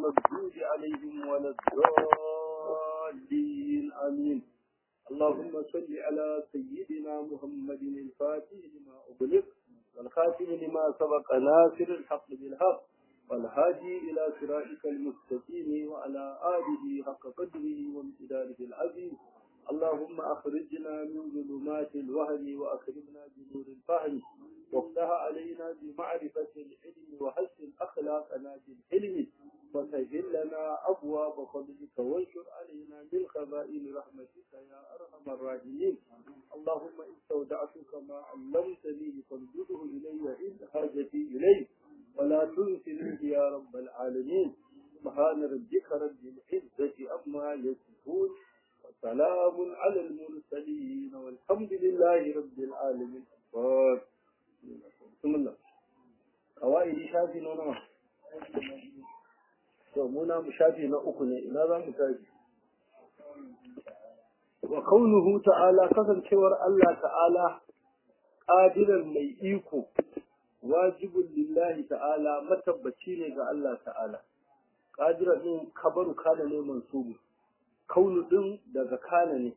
المغضوب عليهم ولا الضالين آمين اللهم صل على سيدنا محمد الفاتح لما أغلق والخاتم لما سبق ناصر الحق بالحق والهادي إلى صراطك المستقيم وعلى آله حق قدره وامتداره العظيم اللهم أخرجنا من ظلمات الوهم وأكرمنا بنور الفهم وافتح علينا بمعرفة العلم وحسن أخلاقنا بالحلم وسهل لنا أبواب فضلك وانشر علينا من خزائن رحمتك يا أرحم الراحمين اللهم استودعتك ما علمتني فانزله إلي عند حاجتي إليه ولا تنسني يا رب العالمين سبحان ربك رب العزة عما يصفون وسلام على المرسلين والحمد لله رب العالمين بسم الله قواعد شافي نونا to muna mu shafi na uku ne ina za mu tashi wa kaunuhu ta'ala kasancewar Allah ta'ala qadiran mai iko wajibun lillahi ta'ala matabbaci ne ga Allah ta'ala qadiran din kabaru kana ne mansubu kaunu din daga kana ne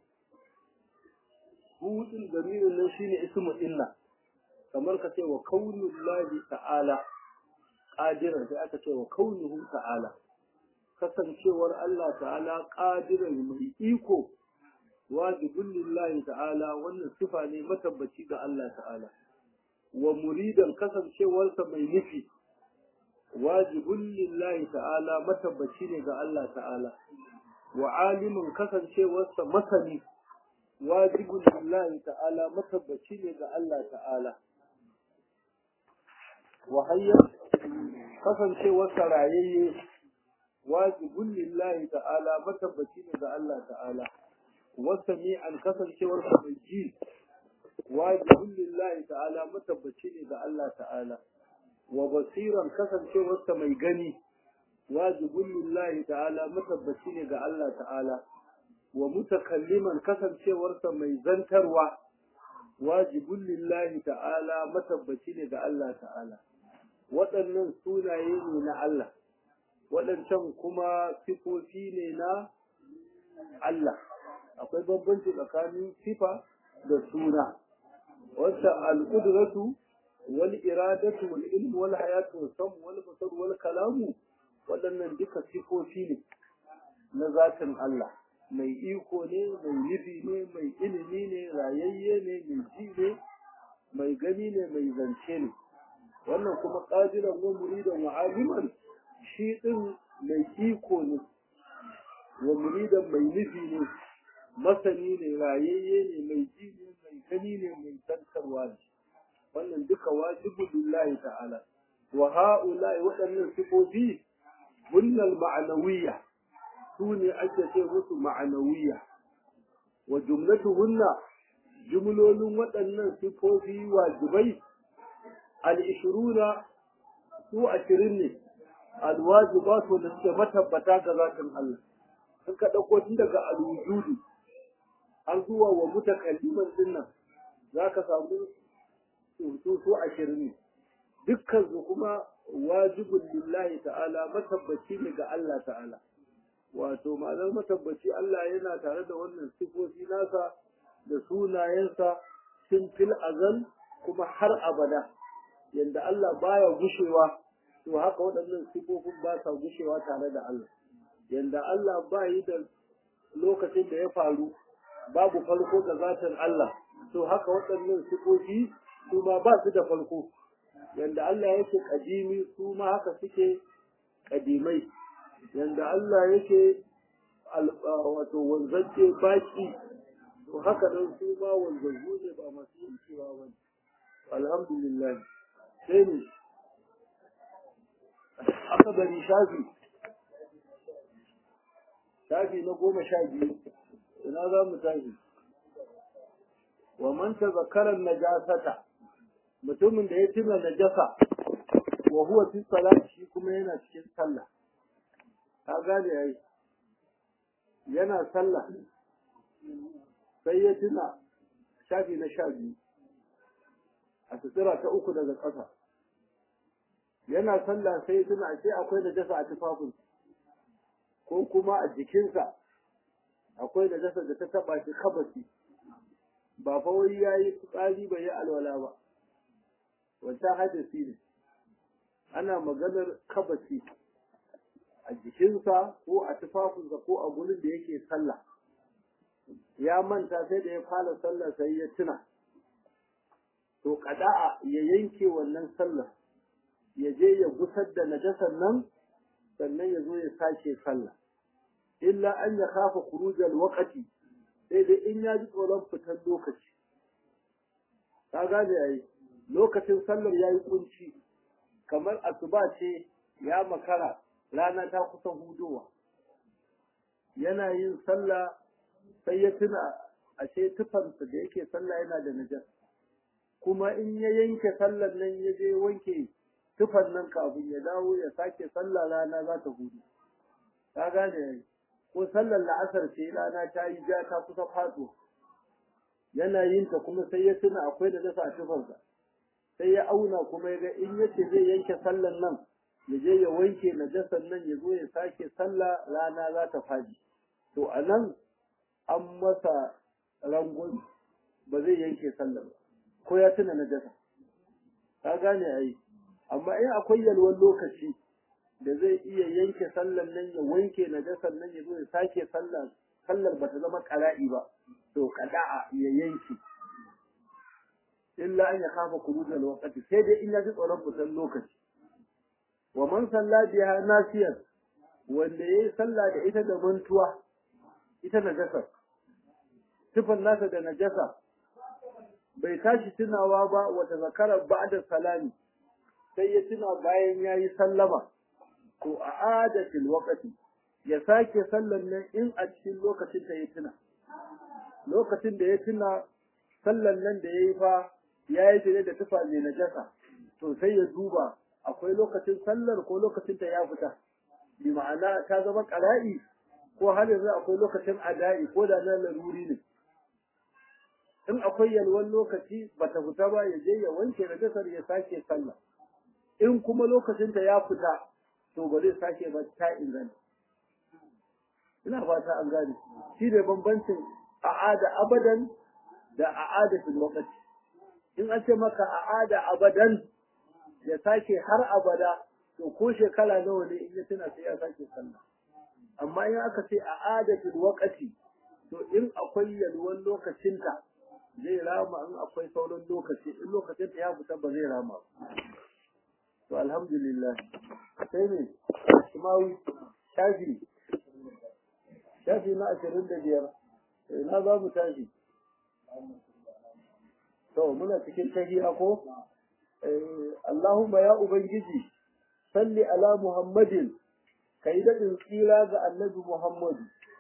hudin damirin nan shine ismu inna kamar ka ce wa kaunullahi ta'ala qadiran sai aka ce wa kaunuhu ta'ala kasancewar Allah ta'ala qadiran mai iko wajibun lillahi ta'ala wannan sifa ne matabbaci ga Allah ta'ala wa muridan kasancewarsa mai nufi wajibun lillahi ta'ala matabbaci ne ga Allah ta'ala wa alimin kasancewarsa masani wajibun lillahi ta'ala matabbaci ne ga Allah ta'ala wa hayyar kasancewarsa rayayye wajibun lillahi ta'ala matabbaci ne ga Allah ta'ala wasami'an kasancewarsa mai ji wajibun lillahi ta'ala matabbaci ne ga Allah ta'ala wa basiran kasancewarsa mai gani wajibun lillahi ta'ala matabbaci ne ga Allah ta'ala wa mutakalliman kasancewarsa mai zantarwa wajibun lillahi ta'ala matabbaci ne ga Allah ta'ala waɗannan sunaye ne na Allah waɗancan kuma sifofi ne na Allah akwai bambanci tsakanin sifa da suna wata al'udratu wal iradatu wal ilmu wal hayatu wal sam wal basar wal kalamu waɗannan duka sifofi ne na zatin Allah mai iko ne mai nufi ne mai ilimi ne rayayye ne mai ji ne mai gani ne mai zance ne wannan kuma qadiran wa muridan wa aliman shi din mai iko ne wa muridan mai nufi ne masani ne rayayye ne mai ji ne mai gani ne mai tantarwa ne wannan duka wajibu lillahi ta'ala wa ha'ula'i waɗannan sifofi hunnal ma'anawiyya su ne ake ce musu ma'anawiyya wa jumlatuhunna jumlolin waɗannan sifofi wajibai al-ishruna su ashirin ne al-wajibatu da suke matabbata ga zatin Allah in ka ɗauko tun daga al-wujudu har zuwa wa mutakalliman dinnan za ka samu su su ashirin ne dukkan su kuma wajibun lillahi ta'ala matabbaci ne ga Allah ta'ala wato ma'anar matabbaci Allah yana tare da wannan sifofi nasa da sunayensa tun fil azal kuma har abada yanda Allah baya gushewa to haka waɗannan sifofin ba sa gushewa tare da Allah yanda Allah ba yi da lokacin da ya faru babu farko ga zatin Allah to haka waɗannan sifofi su ma ba su da farko yanda Allah yake kadimi su ma haka suke kadimai yanda Allah yake wato wanzance baki to haka nan su ma wanzanzu ne ba masu yin cewa ba alhamdulillah sai ne aka bari shafi shafi na goma sha biyu ina za mu tashi wa man tazakkara najasata mutumin da ya tuna najasa wa huwa fi salati shi kuma yana cikin sallah ka gane yayi yana sallah sai ya tuna shafi na sha biyu a sutura ta uku daga ƙasa yana sallah sai ya tuna ashe akwai najasa a tufafin ko kuma a jikinsa akwai da dasa da ta taba shi kabasi ba fa wai yayi fitsari bai yi alwala ba wancan hadisi ne ana maganar kabasi a jikinsa ko a tufafinsa ko a gurin da yake sallah ya manta sai da ya fara sallah sai ya tuna to kada'a ya yanke wannan sallah ya je ya gusar da najasar nan sannan ya zo ya sake sallah illa an ya kafa khurujal waqti sai dai in ya ji tsoron fitar lokaci ka gane yayi lokacin sallar yayi kunci kamar asuba ce ya makara rana ta kusa hudowa yana yin sallah sai ya tuna ashe tufansa da yake sallah yana da najas kuma in ya yanke sallar nan ya je wanke tufan nan kafin ya dawo ya sake sallah rana za ta hudu ka gane yayi ko sallar la'asar ce rana ta yi ja ta kusa faɗo yana yin ta kuma sai ya tuna akwai da dasa a tufansa sai ya auna kuma ya ga in yace zai yanke sallar nan ya je ya wanke najasar nan ya zo ya sake sallah rana za ta faɗi to a nan an masa rangon ba zai yanke sallar ba ko ya tuna najasa ka gane ai amma in akwai yalwan lokaci da zai iya yanke sallar nan ya wanke najasar nan ya zo ya sake sallar sallar ba ta zama qara'i ba to qada'a ya yanke illa an ya kafa kurujal waqti sai dai in ya ji tsoron fitan lokaci wa man salla biha nasiyan wanda yayi sallah da ita da mantuwa ita najasa sifan nasa da najasa bai tashi tunawa ba wata zakara ba'da salami sai ya tuna bayan yayi sallama to a adatil waqti ya sake sallan nan in a cikin lokacin da ya tuna lokacin da ya tuna sallan nan da yayi fa yayi tare da tufa mai najasa to sai ya duba akwai lokacin sallar ko lokacin ta ya fita bi ma'ana ta zama qara'i ko har yanzu akwai lokacin ada'i ko da na laruri ne in akwai yalwan lokaci bata fita ba ya je ya wanke najasar ya sake sallah in kuma lokacin ta ya fita to ba zai sake ba ta inganta ina fata an gane shi ne bambancin a'ada abadan da a'ada fil waqti in an ce maka a'ada abadan ya sake har abada to ko shekara nawa ne in ya tuna sai ya sake sallah amma in aka ce a'ada fil waqti to in akwai yalwan lokacinta zai rama in akwai sauran lokaci in lokacin ta ya fita ba zai rama ba to alhamdulillah sai ne shimawi shafi shafi na ashirin da biyar na za mu tashi to muna cikin tahiya ko Allahumma ya ubangiji salli ala muhammadin kai daɗin tsira ga annabi muhammadu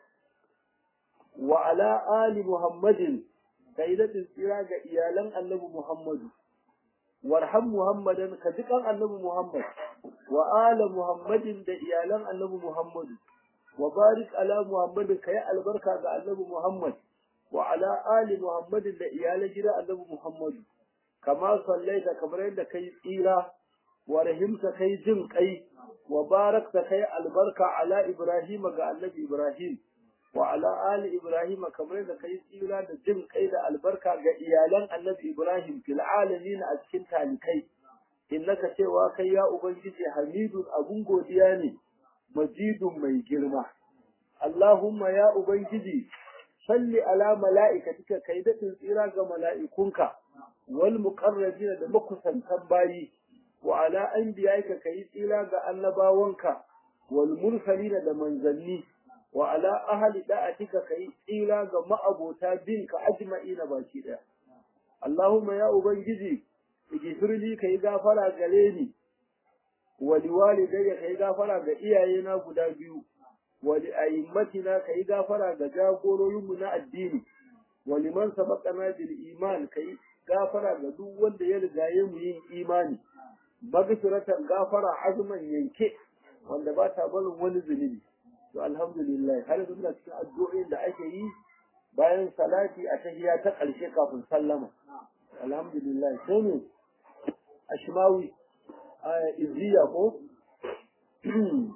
wa ala ali muhammadin kai daɗin tsira ga iyalan annabi muhammadu warham muhammadan ka jikan annabi muhammad wa ala muhammadin da iyalan annabi muhammadu wa barik ala muhammadin kai albarka ga annabi muhammad wa ala ali muhammadin da iyalan gida annabi muhammadu kama sallaita kamar yadda kai tsira wa rahimta kai jin kai wa barakta kai albarka ala ibrahim ga annabi ibrahim wa ala ali ibrahim kamar da kai tsira da jin kai da albarka ga iyalan annabi ibrahim fil alamin a cikin talikai innaka cewa kai ya ubangiji hamidun abun godiya ne majidun mai girma allahumma ya ubangiji salli ala mala'ikatika kai da tsira ga mala'ikunka wal muqarrabina da makusantan bayi wa ala anbiya'ika kai tsira ga annabawanka wal mursalina da manzanni wa ala ahli da'atika kai tsira ga ma'abota binka ajma'ina baki daya Allahumma ya ubangiji igifirli kai gafara gare ni wa liwalidayya kai gafara ga iyayena guda biyu wa li a'immatina kai gafara ga jagororinmu na addini wa liman sabaqana bil iman kai gafara ga duk wanda ya rigaye mu yin imani magfiratan gafara azman yanke wanda ba ta barin wani zunubi to alhamdulillah har yanzu muna cikin addu'o'in da ake yi bayan salati a tahiyya ta ƙarshe kafin sallama alhamdulillah sai ne ashmawi izziya ko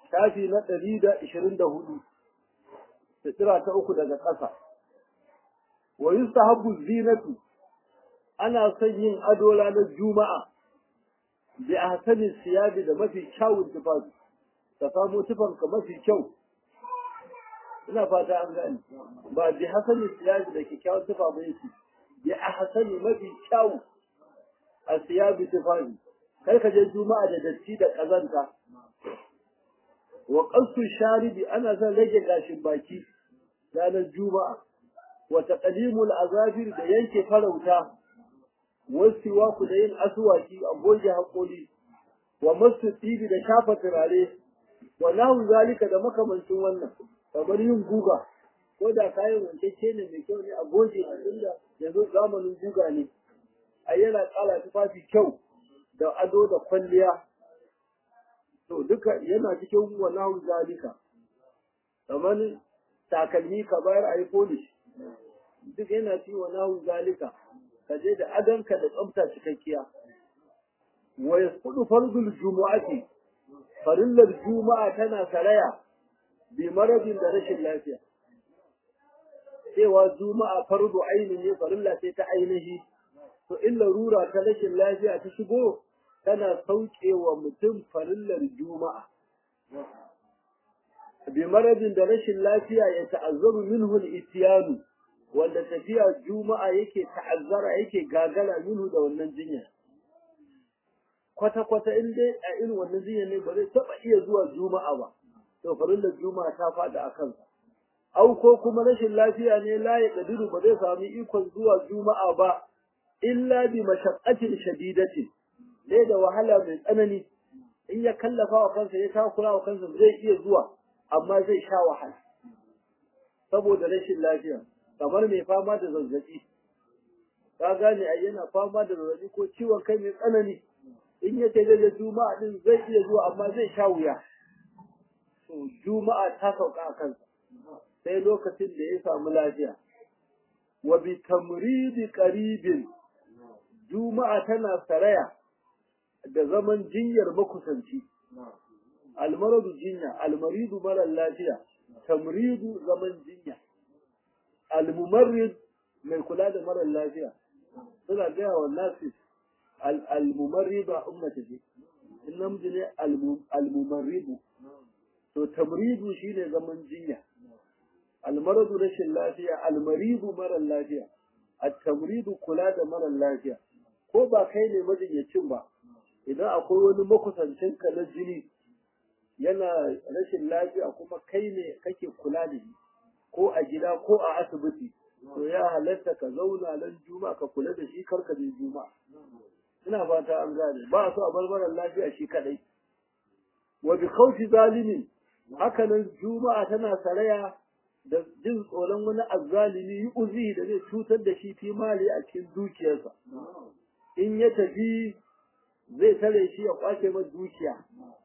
shafi na ɗari da ishirin da hudu sitira ta uku daga ƙasa wa yustahabbu zinatu ana son yin ado ranar juma'a bi ahsani siyabi da mafi kyawun tufafi ka samu tufanka mafi kyau ina fata an gane ba bi hasani siyabi da kyakkyawan tufa ba yake bi ahsani mafi kyau a siyabi tufafi kar ka je juma'a da datti da kazanta wa qasu sharibi ana son rage gashin baki ranar juma'a wa taqlimul azafir da yanke farauta wasiwa ku da yin aswaki a goge hakori wa masu tibi da shafa turare wa nahu zalika da makamancin wannan kamar yin guga ko da kayan wancece ne mai kyau ne a goge a inda yanzu zamanin guga ne a yana ƙara tufafi kyau da ado da kwalliya to duka yana cikin wa nahu zalika kamar takalmi ka bayar a yi polish duk yana ci wa nahu zalika ka je da adonka da tsafta cikakkiya wa yasqudu fardul jumu'ati farillar juma'a tana saraya bi maradin da rashin lafiya cewa juma'a fardu aini ne farilla ce ta ainihi to in larura ta rashin lafiya ta shigo tana sauke wa mutum farillar juma'a bi maradin da rashin lafiya ya ta'azzaru minhu al-ityanu wanda tafiya juma'a yake ta'azzara yake gagara minhu da wannan jinya kwata-kwata in dai a irin wannan jinya ne ba zai taɓa iya zuwa juma'a ba to farillar juma'a ta faɗi a kansa au ko kuma rashin lafiya ne la ya kadiru ba zai sami ikon zuwa juma'a ba illa bi mashaqqatin shadidatin dai da wahala mai tsanani in ya kallafa wa kansa ya takura wa kansa zai iya zuwa amma zai sha wahala saboda rashin lafiya kamar mai fama da zazzabi ka gane ai yana fama da zazzabi ko ciwon kai mai tsanani in ya ce da juma'a din zai iya zuwa amma zai sha wuya to juma'a ta sauka a kansa sai lokacin da ya samu lafiya wa bi tamridi qaribin juma'a tana saraya da zaman jinyar makusanci almaradu jinya almaridu mara lafiya tamridu zaman jinya almumarrid mai kula da mara lafiya suna gaya wa nasi almumarriba ummata ce in namiji ne almumarribu to tamridu shine zaman jinya almaradu rashin lafiya almaridu mara lafiya at-tamridu kula da mara lafiya ko ba kai ne majinyacin ba idan akwai wani makusancin ka na jini yana rashin lafiya kuma kai ne kake kula da shi ko a gida ko a asibiti to ya halatta ka zauna nan juma ka kula da shi karka je juma ina fata an gane ba so a barbaran lafiya shi kadai wa bi khawfi zalimin haka nan juma'a tana saraya da jin tsoron wani azzalimi yi uzi da zai cutar da shi fi mali a cikin dukiyarsa in ya tafi zai tare shi ya kwace masa dukiya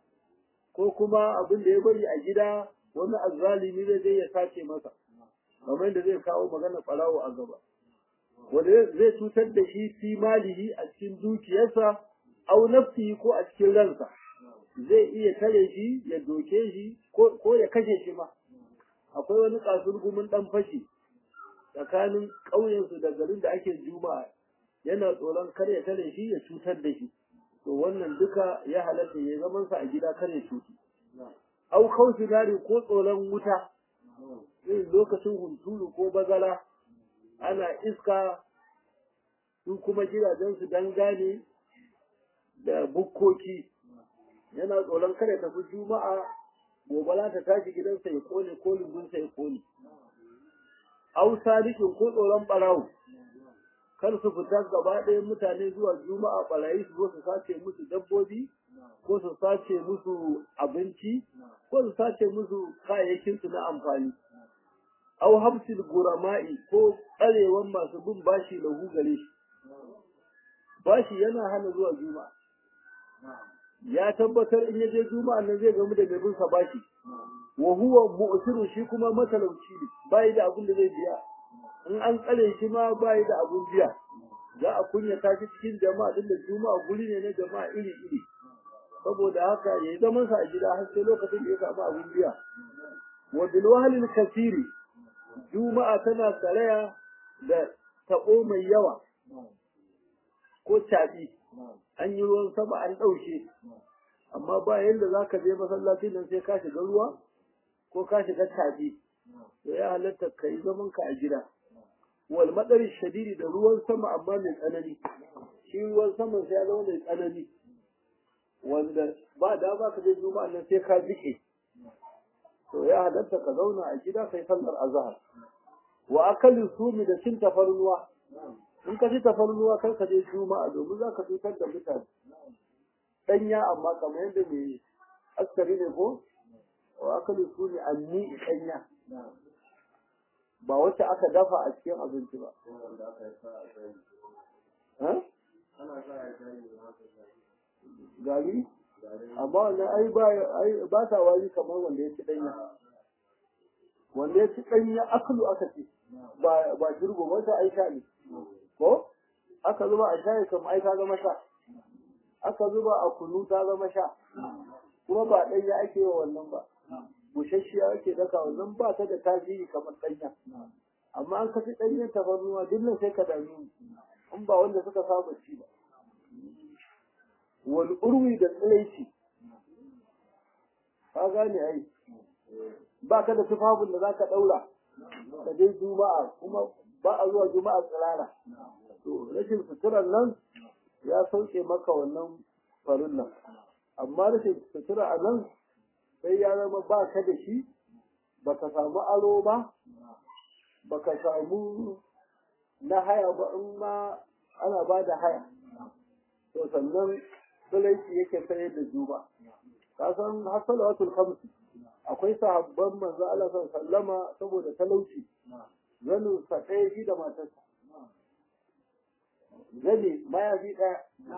ko kuma abin da ya bari a gida wani azzalimi zai je ya sace masa kamar da zai kawo magana ɓarawo a gaba wanda zai cutar da shi fi malihi a cikin dukiyarsa au nafsihi ko a cikin ransa zai iya tare shi ya doke shi ko ya kashe shi ma akwai wani kasurgumin dan fashi tsakanin ƙauyensu da garin da ake juma'a yana tsoron kar ya tare shi ya cutar da shi to wannan duka ya halatta ya zaman sa a gida kar ya cutu au kausu nari ko tsoron wuta irin lokacin hunturu ko bazara ana iska su kuma gidajensu dangane da bukkoki yana tsoron kada tafi juma'a gobe za ta tashi gidansa ya kone ko lungunsa ya kone au sadikin ko tsoron barawo kar su fita gaba ɗaya mutane zuwa juma'a barayi su zo su sace musu dabbobi ko su sace musu abinci ko su sace musu kayayyakin su na amfani au habsil gurama'i ko tsarewan masu bin bashi lahu gare shi bashi yana hana zuwa juma'a ya tabbatar in yaje juma'a nan zai gamu da mai bin sa bashi wa huwa mu'siru shi kuma matalauci ne bai da abin da zai biya in an tsare shi ma bai da abin biya za a kunyata shi cikin jama'a din da juma'a guri ne na jama'a iri iri saboda haka ya yi zaman sa a gida har sai lokacin da ya samu abin biya wa bil wahlil kasiri juma'a tana saraya da tabo mai yawa ko caɓi an yi ruwan sama an ɗauke amma ba yadda za ka je masallacin nan sai ka shiga ruwa ko ka shiga tabi to ya halatta ka yi zaman ka a gida wal madari shadidi da ruwan sama amma mai tsanani shi ruwan sama sai ya zama mai tsanani wanda ba da ba ka je juma'a nan sai ka jike to ya halatta ka zauna a gida kai sallar azhar wa akalin sumi da cin tafarnuwa in ka ci tafarnuwa kar ka je juma'a domin za ka cutar da mutane danya amma kamar yadda mai askari ne ko wa akalin sumi anni danya ba wacce aka dafa a cikin abinci ba gari amma wannan ai ba ai ba ta wari kamar wanda ya ci danya wanda ya ci danya akalu aka ce ba ba jirgo ba ta aisha ne ko aka zuba a shayi kamar ai ta zama sha aka zuba a kunu ta zama sha kuma ba danya ake wa wannan ba bushashiya ake daka wannan ba ta da tasiri kamar danya amma an kaci danyen tafarnuwa duk sai ka dami in ba wanda suka saba ci ba wal urwi da tsiraici ka gane ai ba ka da tufafin da za ka ɗaura ka je juma'a kuma ba a zuwa juma'a tsirara to rashin suturar nan ya sauke maka wannan farin nan amma rashin sutura a nan sai ya zama ba ka da shi ba ka samu aro ba ba ka samu na haya ba in ma ana ba da haya to sannan sulaici yake sayar da juba ka san har salawatul khamsi akwai sahabban manzo Allah sallama saboda talauci zanin sa ɗaya shi da matarsa zane mayafi ɗaya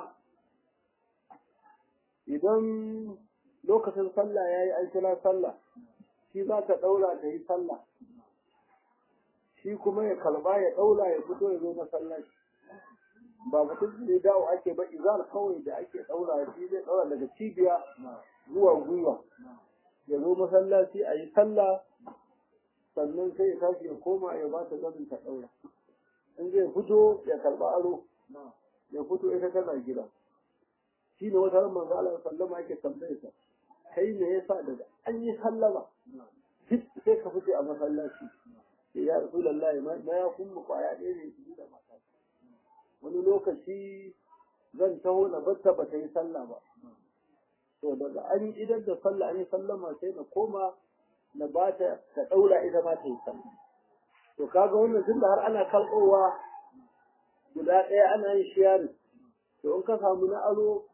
idan lokacin sallah yayi an kira sallah shi za ta ɗaura ta yi sallah shi kuma ya kalba ya ɗaura ya fito ya zo masallaci ba mutum ne dawo ake ba izar kawai da ake ɗaura shi zai ɗaura daga cibiya zuwa gwiwa ya zo masallaci a yi sallah sannan sai ya tashi ya koma ya ba ta zamin ta ɗaura in zai fito ya karɓa aro ya fito ita tana gida shi ne wata manzo Allah sallama yake tambaye sa kai me yasa daga an yi sallama sai ka fice a masallaci ya rasulullahi ma ya kun mu kwaya ɗaya ne su da mata wani lokaci zan taho na batta ba ta yi sallah ba to daga an yi idan da sallah an yi sallama sai na koma na ba ta ta ɗaura ita ma ta yi sallah to kaga wannan tun da har ana kalɓowa guda ɗaya ana yin shiyari to in ka samu na aro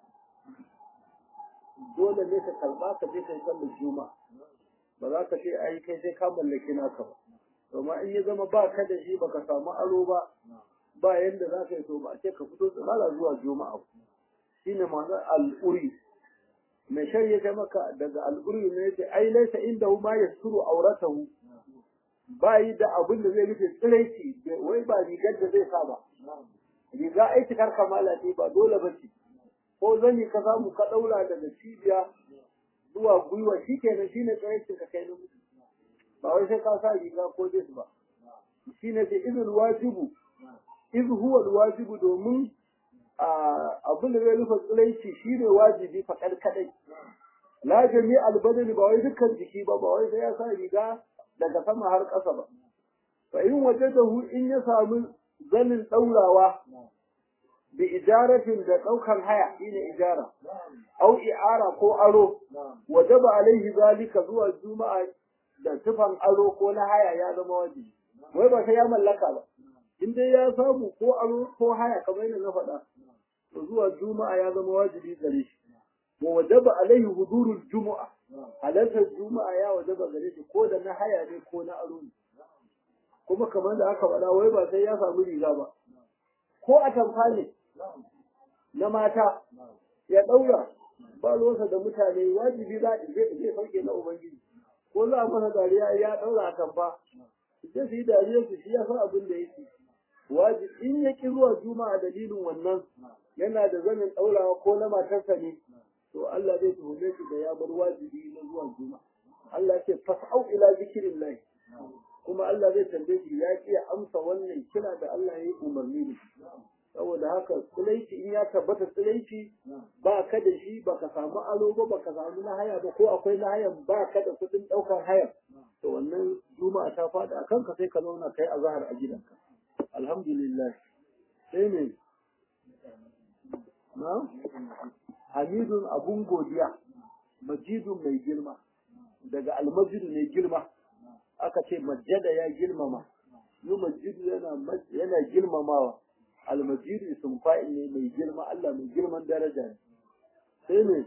dole ne ka karɓa ka je ka yi sallar juma'a ba za ka ce ai kai sai ka mallaki naka ba domin in ya zama ba ka da shi baka samu aro ba ba yanda za ka yi to ba ce ka fito tsirara zuwa juma'a shine ma'anar al'uri mai shari'a ta maka daga al'uri ne yace ai laisa inda hu ma yasuru auratahu ba yi da abin da zai rufe tsiraici wai ba rigar da zai sa ba riga ai cikar kamala ce ba dole ba ce ko zani ka samu ka daura daga cibiya zuwa gwiwa shikenan shine tsiraicin ka kai namiji ba wai sai ka sa riga ko jis ba shine ce izul wajibu iz huwa wajibu domin abin da zai rufe tsiraici shine wajibi faɗar kadai la jami albadani ba wai dukkan jiki ba ba wai sai ya sa riga daga sama har ƙasa ba fa in wajadahu in ya samu zanin ɗaurawa bi ijaratin da ɗaukar haya shine ijara au i'ara ko aro wajaba alaihi zalika zuwa juma'a da tufan aro ko na haya ya zama wajibi wai ba sai ya mallaka ba in dai ya samu ko aro ko haya kamar yadda na faɗa to zuwa juma'a ya zama wajibi gare shi wa wajaba alaihi hudurul jumu'a halartar juma'a ya wajaba gare shi ko da na haya ne ko na aro ne kuma kamar da aka faɗa wai ba sai ya samu riga ba ko a tamfa ne na mata ya ɗaura ba ruwansa da mutane wajibi za zai sauke na ubangiji ko za a masa dariya ya ɗaura a tamfa sai su yi dariya su shi ya san abin da yake wajibi in ya ƙi zuwa juma'a dalilin wannan yana da zanin ɗaurawa ko na matarsa ne to Allah zai tuhume shi da ya bar wajibi na zuwa juma'a Allah ya ce fas'au ila zikrillah kuma Allah zai tambaye shi ya ki amsa wannan kira da Allah ya yi umarni da shi saboda haka tsilaici in ya tabbata tsilaici ba ka da shi ba ka samu alo ba ba ka samu na haya ba ko akwai na hayan ba ka da kuɗin ɗaukar hayan to wannan juma'a ta faɗi a kanka sai ka zauna kai azhar a gidanka alhamdulillah sai ne na hamidun abun godiya majidun mai girma daga almajidu mai girma aka ce majjada ya girmama yi majidu yana yana girmamawa almajidu sun fa'il ne mai girma Allah mai girman daraja ne sai ne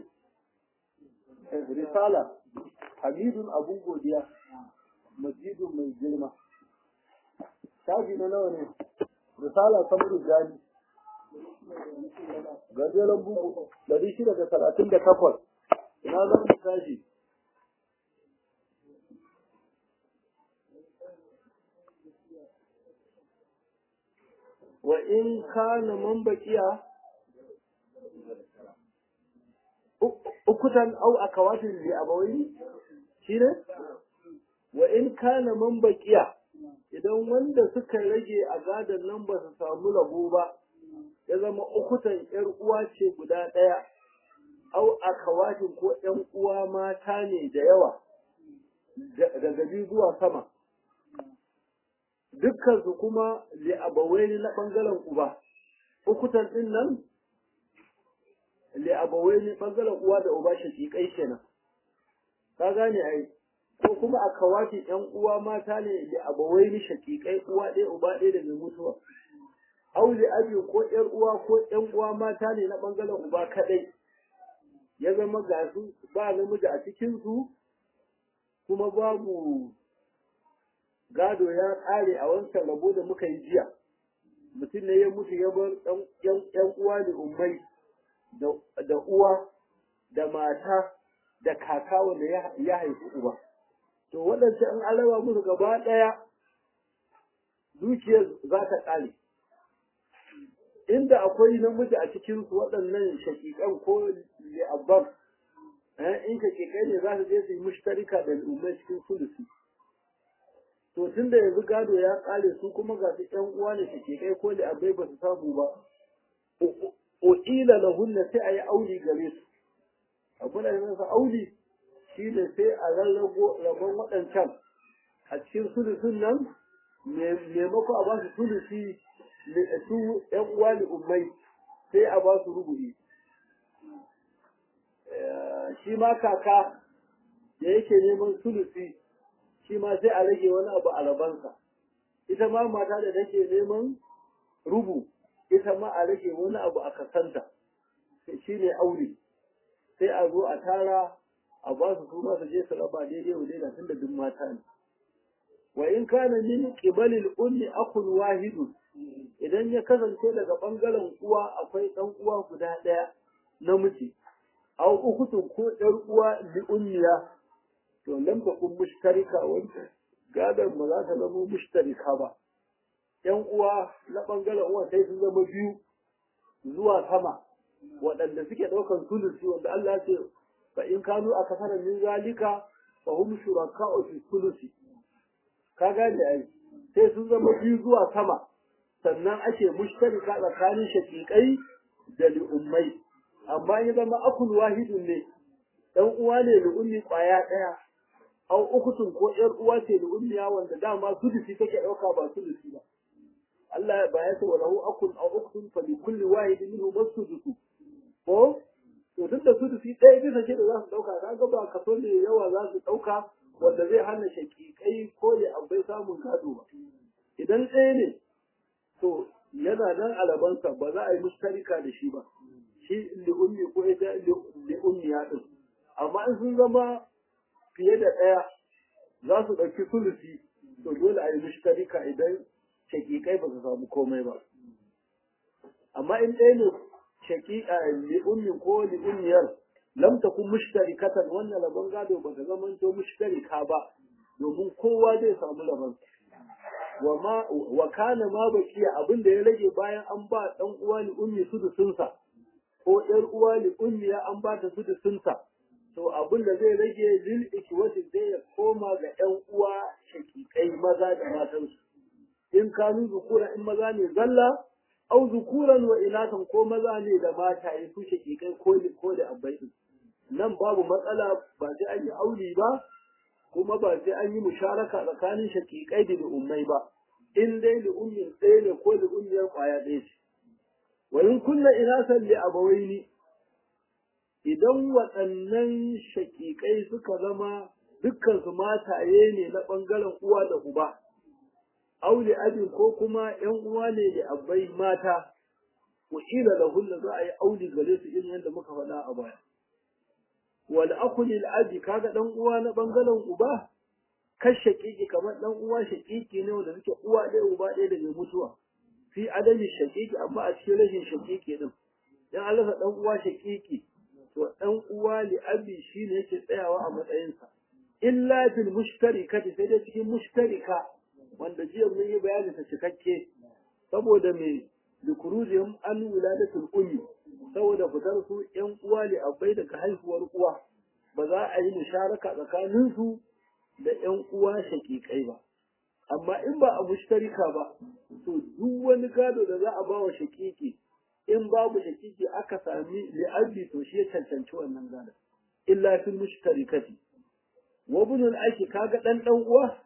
risala hamidun abun godiya majidun mai girma shafi na nawa ne risala samuru gani gajeren bugu ɗari shida da talatin da takwas ina zan mu tashi wa in kana man baqiya ukutan au akawatin li abawai shine wa in kana man baqiya idan wanda suka rage a gadon nan ba su samu rabo ba ya zama ukutan yar uwa ce guda ɗaya au akawatin ko ƴan uwa mata ne da yawa daga biyu zuwa sama dukkan su kuma li abawaini na bangaren uba ukutan din nan li abawaini bangaren uwa da uba shakikai kenan ka gane ai ko kuma akawati ƴan uwa mata ne li abawaini shakikai uwa ɗaya uba ɗaya da mai mutuwa auli abi ko ƴar uwa ko ƴan uwa mata ne na bangaren uba kadai ya zama ga su ba namiji a cikin su kuma babu gado ya ƙare a wancan rabo da muka yi jiya mutum ne ya mutu ya bar ƴan uwa da ummai da uwa da mata da kaka wanda ya haifi uba to waɗanda an alaba musu gaba ɗaya dukiyar za ta ƙare inda akwai namiji a cikin su waɗannan shakikan ko li'abban in shakikai ne za su je su yi mushtarika da al'ummai cikin sulusi to tun da yanzu gado ya ƙare su kuma ga su ƴan uwa ne shakikai ko li'abbai ba su samu ba o'ila lahunna sai a yi auli gare su abu da nasa auli shi ne sai a rarrago rabon waɗancan a cikin sulusun nan maimako a ba su sulusi su ‘yan uwa ne ummai sai a ba su rubu'i. Shi ma kaka da yake neman sulusi shi ma sai a rage wani abu a rabansa. Ita ma mata da take neman rubu ita ma a rage wani abu a kasanta shi ne aure. Sai a zo a tara a ba su kuma su je su raba daidai wa daidai tun da duk mata ne. Wa in kana min qibalil ummi akun wahidun idan ya kasance daga ɓangaren uwa akwai ɗan uwa guda ɗaya namiji aw ukutun ko ɗan uwa li ummiya to lam takun mushtarika wanda gadon ba za ta zama mushtarika ba ƴan uwa na ɓangaren uwa sai sun zama biyu zuwa sama waɗanda suke ɗaukan sulusi wanda Allah ce fa in kanu a kasarar min zalika fa hum shuraka'u fi sulusi ka gane ai sai sun zama biyu zuwa sama sannan ake mushtarika tsakanin shakikai da li'ummai amma ya zama akul wahidun ne dan uwa ne li'ummi kwaya daya au ukutun ko yar uwa ce li'ummiya wanda dama sudusi take dauka ba sudusi ba Allah ba ya ce walahu akul au ukutun fa li kulli wahidin minhu masudusu ko to tunda sudusi ɗaya bisa ce da za su dauka kaga ba kaso ne yawa za su dauka wanda zai hana shakikai ko ya abai samun gado ba idan ɗaya ne to yana nan alabansa ba za a yi mustarika da shi ba shi li'ummi ko ita li'ummiya din amma in sun zama fiye da ɗaya za su ɗauki sulusi to dole a yi mustarika idan shakikai ba su samu komai ba amma in ɗaya ne shaƙiƙa li'ummi ko li'ummiyar lam takun mushtarikatan wannan rabon gado ba ta zama to mushtarika ba domin kowa zai samu rabon wa ma wa kana ma bakiya abin da ya rage bayan an ba dan uwa ni ummi su da sunsa ko ‘yar uwa li ummiya an ba ta sudusunta to abin da zai rage lil ikwati zai ya koma ga ‘yan uwa shakikai maza da matansu in kanu zukura in maza ne zalla au zukuran wa inatan ko maza ne da mata ya su shakikai ko ko da abai nan babu matsala ba sai an yi auli ba kuma ba sai an yi musharaka tsakanin shakikai da ummai ba in dai li ummin ɗaya ne ko li ummiyar ƙwaya ɗaya ce wa in kunna inasan li abawaini idan waɗannan shakikai suka zama dukkan su mataye ne na ɓangaren uwa da uba auli abin ko kuma ƴan uwa ne da abbai mata wa ila lahunna za a yi auli gare su irin yadda muka faɗa a baya wal akul lil abi kaga dan uwa na ɓangaren uba kan shaƙiƙi kamar dan uwa shaƙiƙi ne wanda suke uwa ɗaya uba ɗaya da mai mutuwa fi adami shaƙiƙi amma a cikin rashin shaƙiƙi din dan Allah dan uwa shaƙiƙi to dan uwa li abi shine yake tsayawa a matsayinsa illa fil mushtarikati sai dai cikin mushtarika wanda jiya mun yi bayani ta cikakke saboda me likurujihim an wiladatul ummi saboda fitar su yan uwa li abai daga haihuwar uwa ba za a yi musharaka tsakanin su da yan uwa shakikai ba amma in ba a mushtarika ba to duk wani gado da za a ba wa shakiki in babu shakiki aka sami li'abi to shi ya cancanci wannan gado illa fil mushtarikati wa bunul aki kaga dan dan uwa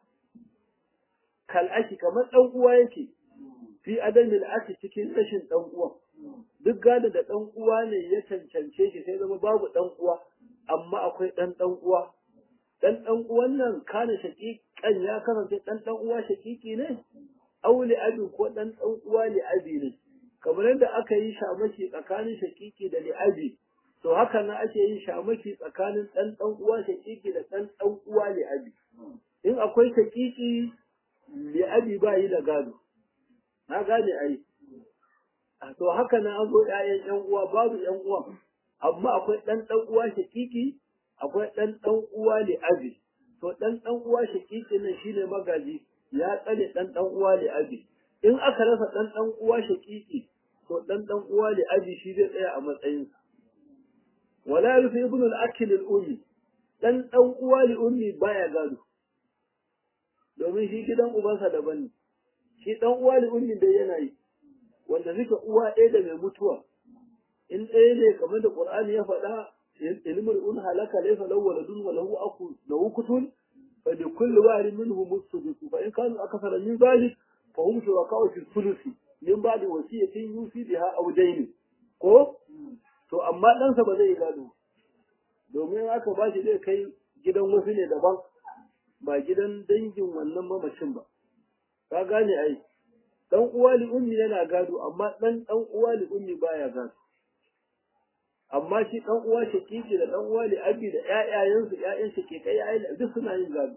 kal aki kamar dan uwa yake fi adamil aki cikin rashin dan uwa duk gado da dan uwa ne ya cancance shi sai zama babu dan uwa amma akwai dan dan uwa dan dan uwan nan kana shakikan ya kasance dan dan uwa shakiki ne auli abi ko dan dan uwa li abi ne kamar yadda aka yi shamaki tsakanin shakiki da li abi to haka nan ake yin shamaki tsakanin dan dan uwa shakiki da dan dan uwa li abi in akwai shakiki li abi ba yi da gado na gane ai to haka nan an zo ƴaƴan ƴan uwa babu ƴan uwa amma akwai dan dan uwa shakiki akwai dan dan uwa li abi to dan dan uwa shakiki nan shine magaji ya tsare dan dan uwa li abi in aka rasa dan dan uwa shakiki to dan dan uwa li abi shi zai tsaya a matsayin wala yufi ibn al-akil al-ummi dan dan uwa li ummi baya gado domin shi gidan ubansa daban ne shi dan uwa li ummi dai yana yi wanda suka uwa ɗaya da mai mutuwa in ɗaya ne kamar da qur'ani ya faɗa ilmul un halaka laysa lahu waladun wa lahu akhu lahu kutun fa li kulli wahidin minhum as-sudus fa in kanu akthara min dhalik fa hum shuraka'u fi thuluthi min ba'di wasiyatin yusi biha aw dayn ko to amma ɗansa ba zai gado domin aka ba shi zai kai gidan wasu ne daban ba gidan dangin wannan mamacin ba ka gane ai dan uwa li ummi yana gado amma dan dan uwa li ummi baya gado amma shi dan uwa shakiki da dan uwa li abi da ƴaƴayensu ƴaƴan shakikai ƴaƴan duk suna yin gado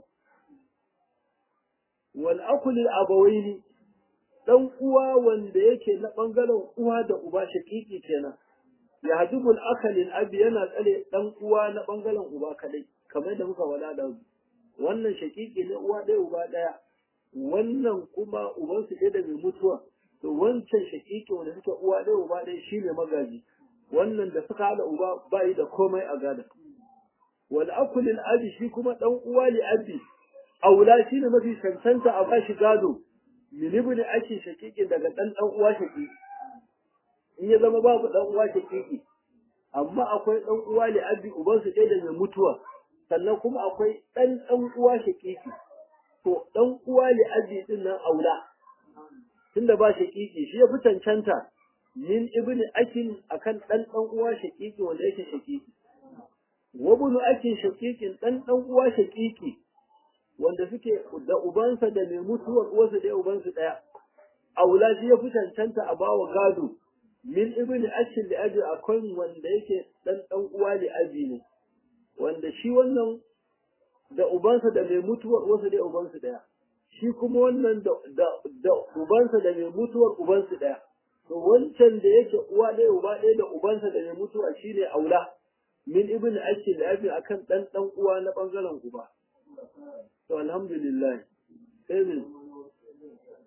wal akul al abawaini dan uwa wanda yake na bangaren uwa da uba shakiki kenan ya hajibul akalin abi yana tsare dan uwa na bangaren uba kadai kamar da muka wada da wannan shakiki ne uwa ɗaya uba ɗaya wannan kuma uban su da mai mutuwa to wancan shakiki wanda suka uwa ɗaya uba ɗaya shine magaji wannan da suka hada uba bai da komai a gada wal akulil abi shi kuma dan uwa li abi aula shine mafi cancanta a bashi gado min ibn aki shakikin daga dan dan uwa shakiki in ya zama babu dan uwa shakiki amma akwai dan uwa li abi uban su da mai mutuwa sannan kuma akwai dan dan uwa shakiki to dan uwa li abi din nan aula tunda ba shakiki shi ya fi cancanta min ibn akin akan dan dan uwa shakiki wanda yake shakiki wa ibn akin shakikin dan dan uwa shakiki wanda suke da ubansa da mai mutuwar uwarsa da ubansu daya aula shi ya fi cancanta a bawa gado min ibn akin da abi akwai wanda yake dan dan uwa li abi ne wanda shi wannan da ubansa da mai mutuwar uwarsa da ubansu daya shi kuma wannan da da ubansa da mai mutuwar ubansu daya to wancan da yake uwa ɗaya uba ɗaya da ubansa da mai mutuwa shine aula min ibn akil da abi akan dan dan uwa na bangaren uba to alhamdulillah sai ne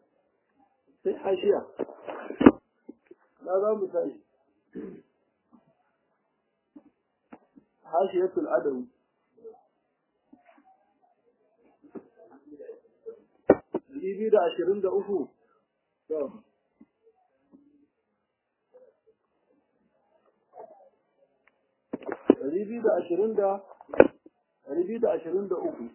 sai hashiya na za mu tashi hashiyatul adawi biyu da ashirin da uku ɗari biyu da ashirin da ɗari biyu da ashirin da uku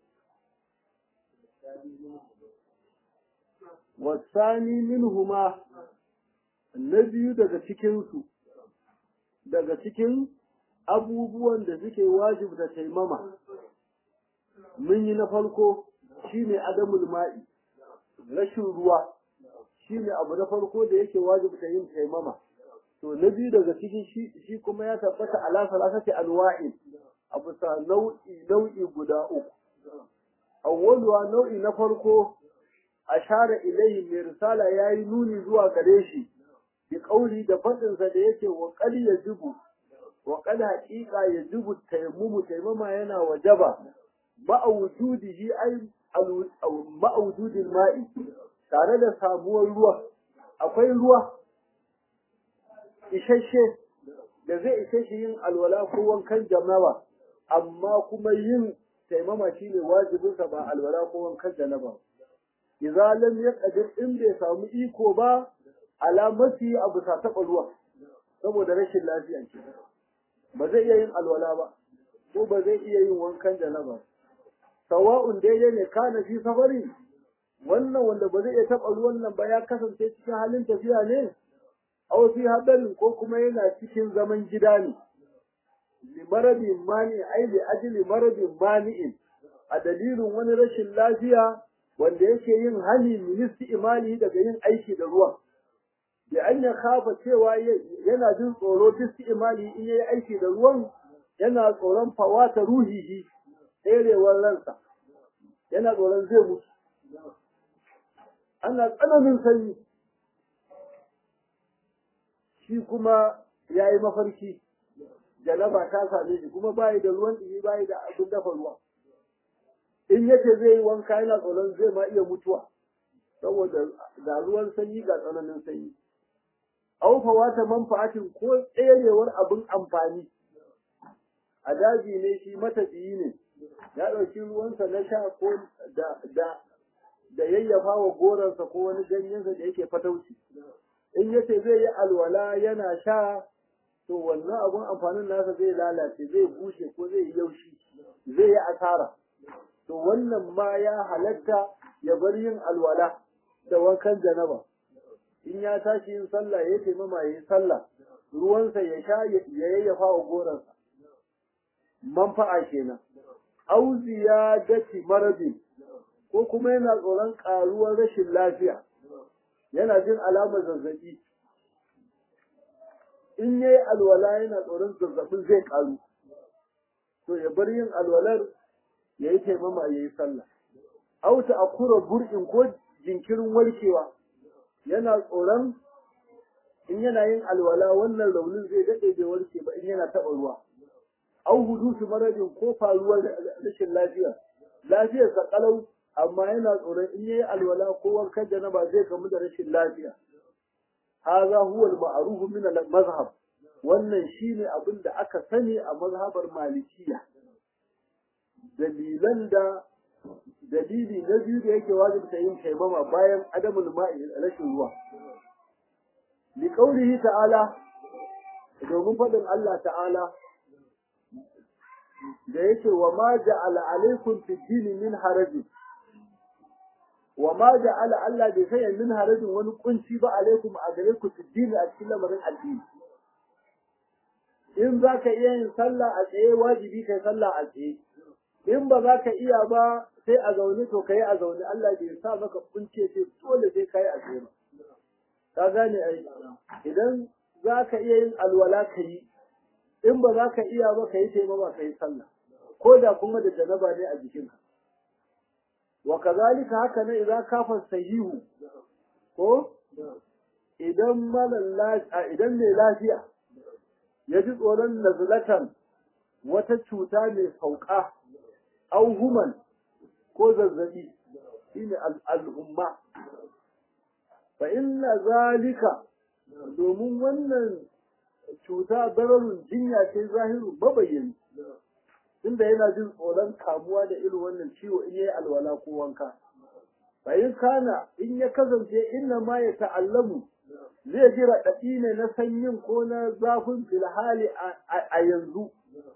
wasani minhuma na biyu daga cikinsu daga cikin abubuwan da suke wajibta taimama mun yi na farko shine adamul ma'i rashin ruwa shine abu na farko da yake wajibta yin taimama to na biyu daga cikin shi kuma ya tabbata ala salasati anwa'in abu sa nau'i nau'i guda uku awwaluwa nau'i na farko ashara ilayhi mai risala yayi nuni zuwa gare shi bi kauli da fadinsa da yake wa qad yajibu wa qad haqiqa yajibu tayammumu tayammuma yana wajaba ma'a wujudihi ay ma'a wujudil ma'i tare da samuwar ruwa akwai ruwa isasshe da zai ishe shi yin alwala ko wankan jama'a amma kuma yin taimama shine wajibinsa ba alwala ko wankan janaba idza lam yaqdir in bai samu iko ba alamati abu sa taɓa ruwa saboda rashin lafiya ce ba zai iya yin alwala ba ko ba zai iya yin wankan janaba sawa'un daidai ne kana fi safari wannan wanda ba zai iya taɓa ruwan nan ba ya kasance cikin halin tafiya ne aw fi hadarin ko kuma yana cikin zaman gida ne limaradin mani ai li ajli maradin mani'in a dalilin wani rashin lafiya wanda yake yin hani ministi imani daga yin aiki da ruwan da an ya kafa cewa yana jin tsoro bisti imani in yayi aiki da ruwan yana tsoron fawata ruhihi tserewar ransa yana tsoron zai mutu ana tsananin sanyi shi kuma ya yi mafarki janaba ta same shi kuma bayi da ruwan ɗumi bayi da abin dafa ruwa in yace zai yi wanka yana tsoron zai ma iya mutuwa saboda ga ruwan sanyi ga tsananin sanyi aufawa ta manfa'atin ko tserewar abin amfani a daji ne shi matafiyi ne ya ɗauki ruwansa na sha ko da da da yayyafa wa goransa ko wani ganyensa da yake fatauci in yace zai yi alwala yana sha to wannan abun amfanin nasa zai lalace zai bushe ko zai yi yaushi zai yi asara to wannan ma ya halatta ya bar yin alwala da wankan janaba in ya tashi yin sallah ya taimama ya yi sallah ruwansa ya sha ya yayyafa wa goransa manfa'a kenan au ziyadati maradin ko kuma yana tsoron karuwar rashin lafiya yana jin alamar zazzabi in yayi alwala yana tsoron zazzabin zai karu to ya bar yin alwalar ya yi taimama ya yi sallah au ta akura bur'in ko jinkirin warkewa yana tsoron in yana yin alwala wannan raunin zai daɗe bai warke ba in yana taɓa ruwa au hudusu maradin ko faruwar rashin lafiya lafiyar sa kalau amma yana tsoron in yayi alwala ko wankan janaba zai kamu da rashin lafiya hadha huwa al-ma'ruf min al-mazhab wannan shine abin da aka sani a mazhabar malikiya dalilan da dalili na biyu da yake wajibta yin taimama bayan adamul ma'i rashin ruwa li qawlihi ta'ala domin faɗin Allah ta'ala da yake wa ma ja'ala alaikum fi dini min harajin wa ma ja'ala Allah bai sanya min harajin wani kunci ba alaikum a gare ku fi dini a cikin lamarin addini in za ka iya yin sallah a tsaye wajibi kai sallah a tsaye in ba za ka iya ba sai a zaune to kai a zaune Allah bai sa maka kunce sai dole sai kai a tsaye ba ka gane ai idan za ka iya yin alwala ka yi in ba za ka iya ba ka yi taimama ka yi sallah ko da kuma da janaba ne a jikinka wa kazalika haka ne idan kafa sahihu ko idan malan idan mai lafiya ya ji tsoron nazlatan wata cuta mai sauka au human ko zazzabi shine al'umma fa inna zalika domin wannan cuta dararun jinya ce zahiru mabayyani tunda yana jin tsoron kamuwa da irin wannan ciwo in yayi alwala ko wanka fa in kana in ya kasance inna ma ya ta'allamu zai ji raɗaɗi ne na sanyin ko na zafin filhali a yanzu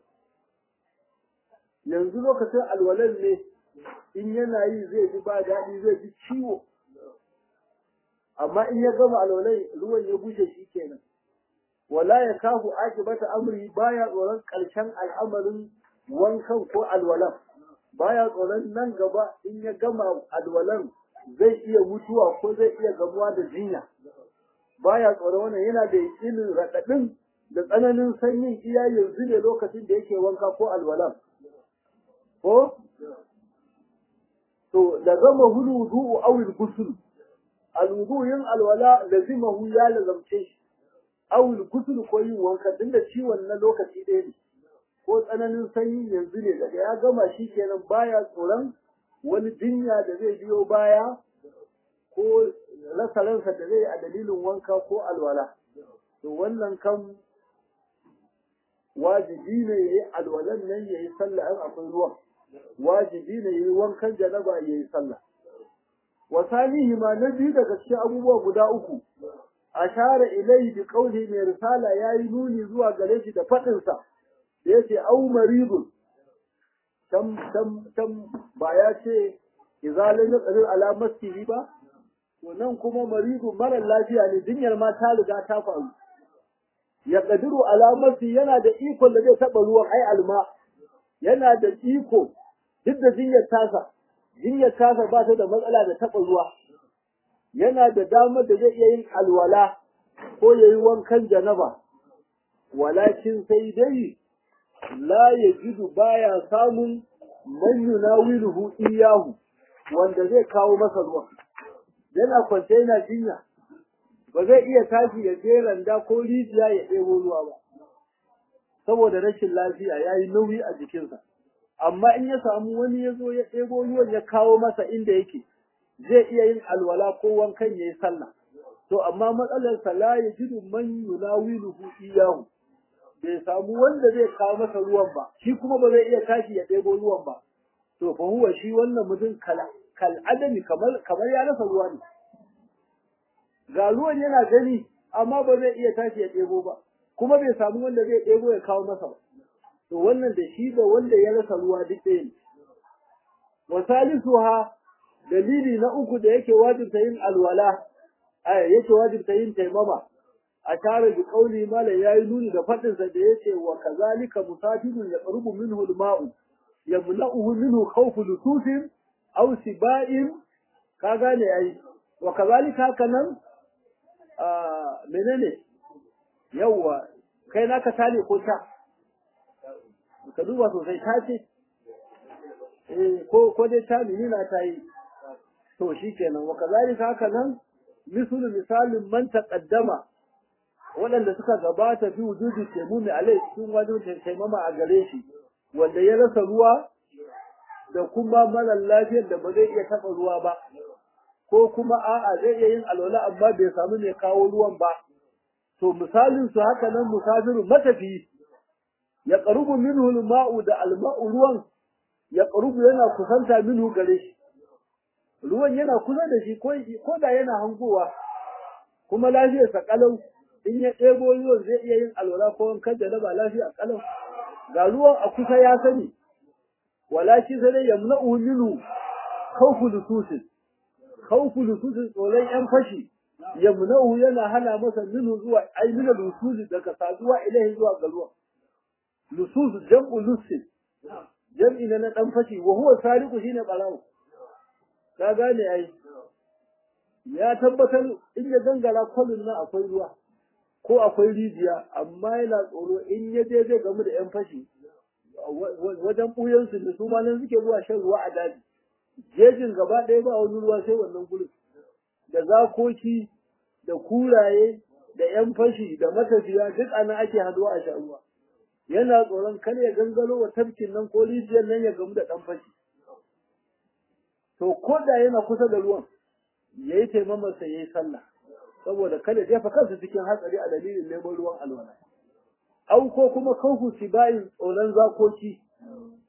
yanzu lokacin alwalan ne in yana yi zai ji ba daɗi zai ji ciwo amma in ya gama alwalan ruwan ya bushe shi kenan wala ya kafu akibata amri baya tsoron ƙarshen al'amarin wankan ko alwalan baya tsoron nan gaba in ya gama alwalan zai iya mutuwa ko zai iya gamuwa da jinya baya tsoron wannan yana da yakinin raɗaɗin da tsananin sanyin iya yanzu ne lokacin da yake wanka ko alwalan ko to da zama hulu wudu'u awil gusul alwudu yin alwala lazimahu ya lazamce shi awil gusul ko yin wanka din da ciwon na lokaci ɗaya ne ko tsananin sanyi yanzu ne daga ya gama shi kenan baya tsoron wani jinya da zai biyo baya ko rasa ransa da zai a dalilin wanka ko alwala to wannan kan wajibi ne yayi alwalan nan yayi sallah in akwai ruwan wajibi ne yayi wankan janaba yayi sallah wa sanihi ma na biyu daga cikin abubuwa guda uku ashara ilayhi bi qawli mai risala yayi nuni zuwa gare shi da fadin sa da yace au maridun tam tam tam ba ya ce idza lam yaqdir ala masjihi ba to nan kuma maridun mara lafiya ne jinyar ma ta riga ta faru ya kadiru alamati yana da ikon da zai taba ruwan ai alma yana da iko duk da jinyar tasa jinyar tasa ba ta da matsala da taba ruwa yana da damar da zai iya yin alwala ko yayi wankan janaba walakin sai dai la yajidu baya samun man yunawiluhu iyahu wanda zai kawo masa ruwa yana kwance yana jinya ba zai iya tashi ya je randa ko rijiya ya ɗebo ruwa ba saboda rashin lafiya ya yi nauyi a jikinsa amma in ya samu wani ya zo ya ɗebo ruwan ya kawo masa inda yake zai iya yin alwala ko wankan ya yi sallah to amma matsalarsa la ya jidu man yunawiluhu iyahu bai samu wanda zai kawo masa ruwan ba shi kuma ba zai iya tashi ya ɗebo ruwan ba to fa huwa shi wannan mutum kala kal adami kamar kamar ya rasa ruwa ne ga ruwan yana gani amma ba zai iya tashi ya ɗebo ba kuma bai samu wanda zai ɗebo ya kawo masa ba to wannan da shi da wanda ya rasa ruwa duk ɗaya ne wa salisuha dalili na uku da yake wajibta yin alwala ay yake wajibta yin taimama a tare da kauli mala yayi nuni da fadin sa da yace wa kazalika musafirun yaqrubu minhu al-ma'u yamna'uhu minhu khawfu lutusin aw siba'in ka gane ai wa kazalika haka nan a menene yawa kai naka tale ko ta ka duba sosai ta ce eh ko ko dai ta ni na ta yi to shikenan wa kazalika haka nan misalu misalin man taqaddama waɗanda suka gabata fi wujudi taimumi alai cikin wajen taimama a gare shi wanda ya rasa ruwa da kuma mara lafiyar da ba zai iya taɓa ruwa ba ko kuma a'a zai iya yin alwala amma bai samu mai kawo ruwan ba to misalin su haka nan musafiru matafi ya qarubu minhu al-ma'u da al-ma'u ruwan ya qarubu yana kusanta minhu gare shi ruwan yana kusa da shi ko da yana hangowa kuma lafiyarsa kalau in ya ɗebo ruwan zai iya yin alwala ko wankan da na ba lafiya kalau ga ruwan a kusa ya sani walakin sai dai yamna'u minhu khawfu lususin khawfu lususin tsoron yan fashi yamna'u yana hana masa minhu zuwa ai min lususi daga saduwa ilahi zuwa ga ruwan lusus jam'u lusin jam'i na na dan fashi wa huwa sariqu shine barawo ka gane ai ya tabbatar in ya gangara kwalin nan akwai ruwa ko akwai rijiya amma yana tsoro in ya je zai gamu da yan fashi wajen ɓuyansu da su ma nan suke zuwa shan ruwa a daji jejin gaba ɗaya ba wani ruwa sai wannan gurin da zakoki da kuraye da yan fashi da matafiya duk ana ake haduwa a sha ruwa yana tsoron kar ya gangaro wa tafkin nan ko rijiyar nan ya gamu da ɗan fashi to ko da yana kusa da ruwan ya yi taimamarsa ya yi sallah saboda kada jefa kansa cikin hatsari a dalilin neman ruwan alwala au ko kuma kanku sibayin tsoron zakoki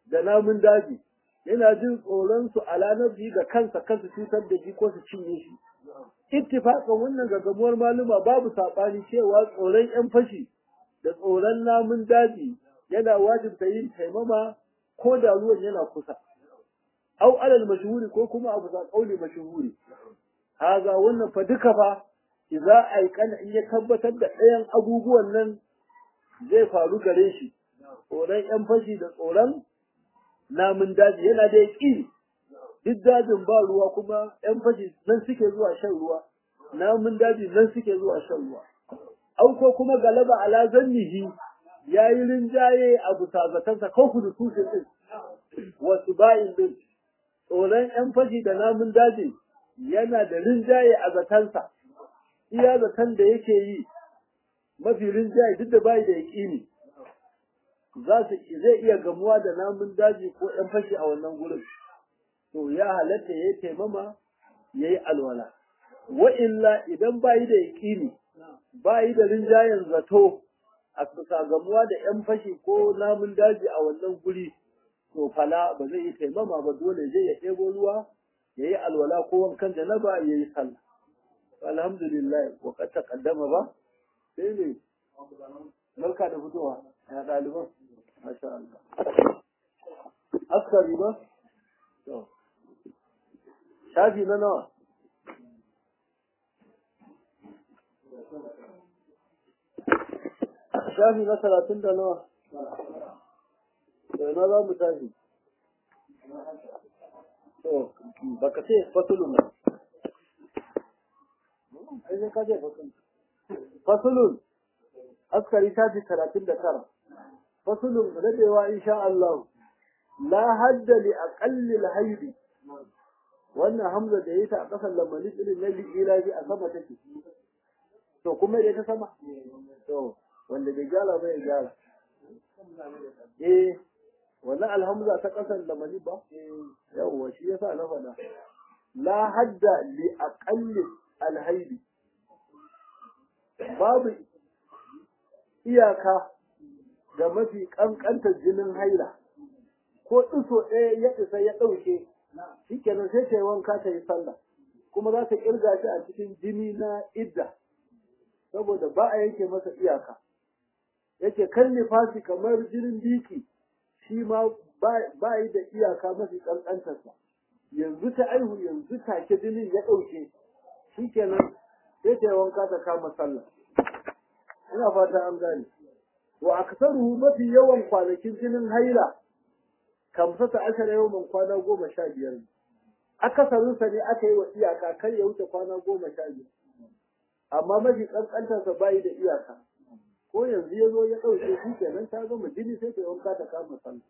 da namun daji yana jin tsoron su ala nafsi ga kansa kansu cutar da shi ko su cinye shi ittifaqan wannan gaggamuwar maluma babu sabani cewa tsoron yan fashi da tsoron namun daji yana wajibta yin taimama ko da ruwan yana kusa au alal mashhuri ko kuma abu za kauli mashhuri haza wannan fa duka fa idza aikana in ya tabbatar da ɗayan abubuwan nan zai faru gare shi tsoron yan fashi da tsoron namun daji yana da yaƙi duk dajin ba ruwa kuma yan fashi nan suke zuwa shan ruwa namun daji nan suke zuwa shan ruwa au ko kuma galaba ala zannihi yayi rinjaye a bisa zatansa ko kudu tushen din wasu bayin din tsoron yan fashi da namun daji yana da rinjaye a zatansa iya zaton da yake yi mafi rinjaye duk da bayi da yaƙini za su zai iya gamuwa da namun daji ko yan fashi a wannan gurin to ya halatta ya yi taimama ya yi alwala wa illa idan bayi da yaƙini bayi da rinjayen zato a bisa gamuwa da yan fashi ko namun daji a wannan guri to fala ba zai yi taimama ba dole zai ya ɗebo ruwa ya yi alwala ko wankan janaba ya yi sallah alhamdulillah wa kad taqaddama ba sai ne barka da fitowa ya ɗaliban masha Allah askari ba to shafi na nawa shafi na talatin da nawa to ina za mu tashi to baka ce fasulun ba ai sai ka ce fasulun fasulun askari shafi talatin da tara fasulun rabewa insha Allah la hadda li aqalli al-hayd wannan hamza da yayi ta a kasan lamani irin na ila bi a sama take to kuma da ta sama to wanda bai gyara bai gyara eh wannan alhamza ta kasan lamani ba yawwa shi yasa na faɗa la hadda li aqalli al-hayd babu iyaka ga mafi ƙanƙantar jinin haila ko ɗiso ɗaya ya isa ya ɗauke shi kenan sai ta yi wanka ta yi sallah kuma za ta ƙirga shi a cikin jini na idda saboda ba a yanke masa iyaka yake kan nifasi kamar jinin biki shi ma ba yi da iyaka mafi ƙanƙantarsa yanzu ta aihu yanzu take jinin ya ɗauke shi kenan sai ta yi wanka ta kama sallah ina fata an gane wa aksaruhu mafi yawan kwanakin jinin haila kamsata ashara yawan kwana goma sha biyar akasarinsa ne aka yi wa iyaka kar ya wuce kwana goma sha biyar amma mafi kankantarsa bayi da iyaka ko yanzu ya zo ya ɗauke shi kenan ta gama jini sai ta yi wanka ta kama sallah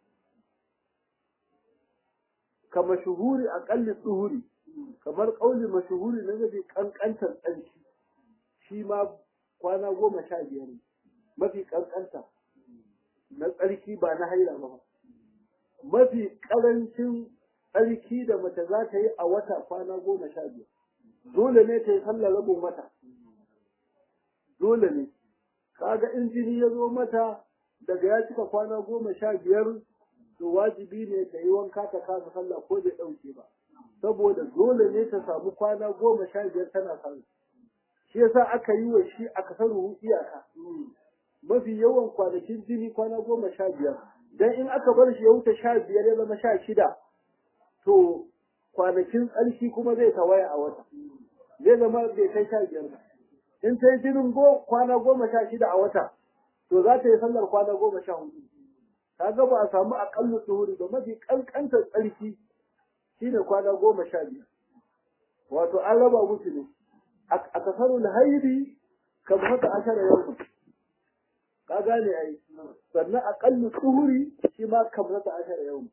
kama shuhuri aƙalli tsuhuri kamar ƙauli mashuhuri na mafi kankantar tsarki shi ma kwana goma sha biyar mafi kankanta na tsarki ba na haila ba mafi karancin tsarki da mace za ta yi a wata kwana goma sha biyar dole ne ta yi sallar rabin wata dole ne kaga in jini ya zo mata daga ya cika kwana goma sha biyar to wajibi ne ta yi wanka ta kasa sallah ko bai ɗauke ba saboda dole ne ta samu kwana goma sha biyar tana sallah shi yasa aka yi wa shi a kasar iyaka mafi yawan kwanakin jini kwana goma sha biyar dan in aka bar shi ya wuce sha biyar ya zama sha shida to kwanakin tsarki kuma zai tawaya a wata zai zama bai kai sha biyar ba in ta yi jinin kwana goma sha shida a wata to za ta yi sallar kwana goma sha hudu ka ga ba a samu aƙalla tsohuri ba mafi ƙanƙantar tsarki shine kwana goma sha biyar wato an raba musu ne a kasarul haidi kan haka ashara yau ka gane ai sannan aqallu tuhuri shi ma kan haka ashara yau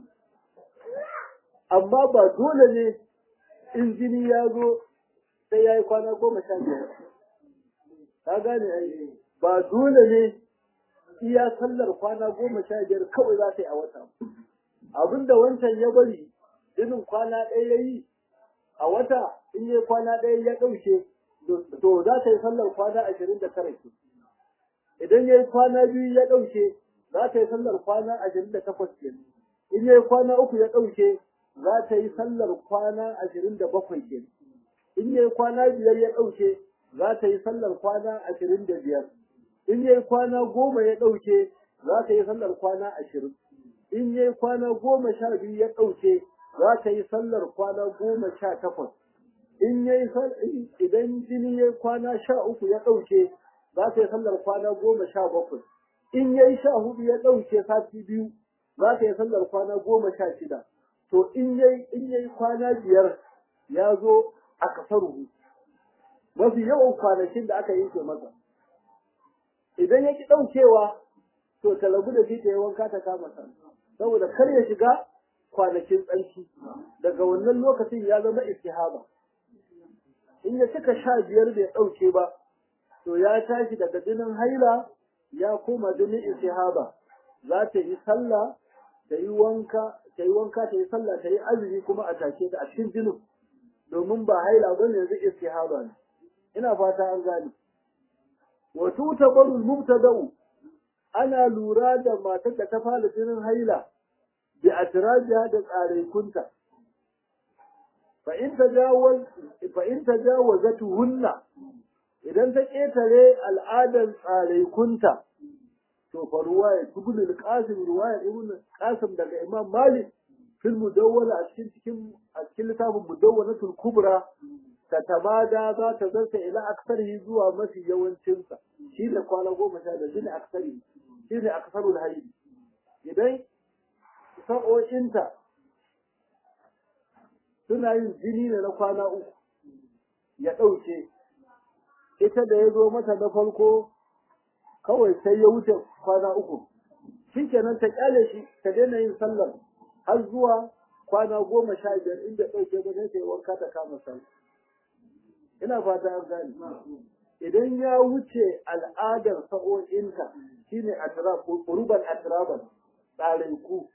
amma ba dole ne in jini ya zo sai ya yi kwana goma sha biyar ka gane ai ba dole ne iya sallar kwana goma sha biyar kawai za ta yi a wata abinda wancan ya bari jinin kwana ɗaya ya yi a wata in yi kwana ɗaya ya ɗauke to za ta yi sallar kwana ashirin da tara ke idan ya yi kwana biyu ya ɗauke za ta yi sallar kwana ashirin da takwas ke in yayi kwana uku ya ɗauke za ta yi sallar kwana ashirin da bakwai kenan in yayi kwana biyar ya ɗauke za ta yi sallar kwana ashirin da biyar in yayi kwana goma ya ɗauke za ta yi sallar kwana ashirin in yayi kwana goma sha biyu ya ɗauke za ta yi sallar kwana goma sha takwas in yayi idan jini yayi kwana sha uku ya ɗauke za ta yi sallar kwana goma sha bakwai in yayi sha hudu ya ɗauke sati biyu za ta yi sallar kwana goma sha shida to in yayi in yayi kwana biyar ya zo a kasaruhu mafi yawan kwanakin da aka yanke masa idan ya ki ɗaukewa to ta rabu da shi ta yi wanka ta kama sa saboda kar ya shiga kwanakin tsarki daga wannan lokacin ya zama istihaba in ya cika sha biyar bai ɗauke ba to ya tashi daga jinin haila ya koma jinin istihaba za ta yi sallah ta yi wanka ta yi wanka ta yi sallah ta yi azumi kuma a tashe ta a cikin jinin domin ba haila ba ne yanzu istihaba ne ina fata an gane wa tutabaru mubtada'u ana lura da matar da ta fara jinin haila bi atrajiha da tsarekunta fa in tajawaz fa in tajawazatuhunna idan ta ƙetare al'adar tsarekunta to fa ruwaya ibn al-qasim ruwaya ibn qasim daga imam malik fil mudawwana a cikin cikin a cikin littafin mudawwanatul kubra ta tamada za ta zarta ila aksarihi zuwa mafi yawancin sa shi ne kwana goma sha da shine aksari shi ne aksarul hayy idan sa'o'inta suna yin jini ne na kwana uku ya ɗauke ita da ya zo mata na farko kawai sai ya wuce kwana uku shi kenan ta kyale shi ta daina yin sallar har zuwa kwana goma sha biyar inda ɗauke ba sai ta yi wanka ta kama sallar ina fata an gane idan ya wuce al'adar sa'o'inta shine atrab uruban atraban ku.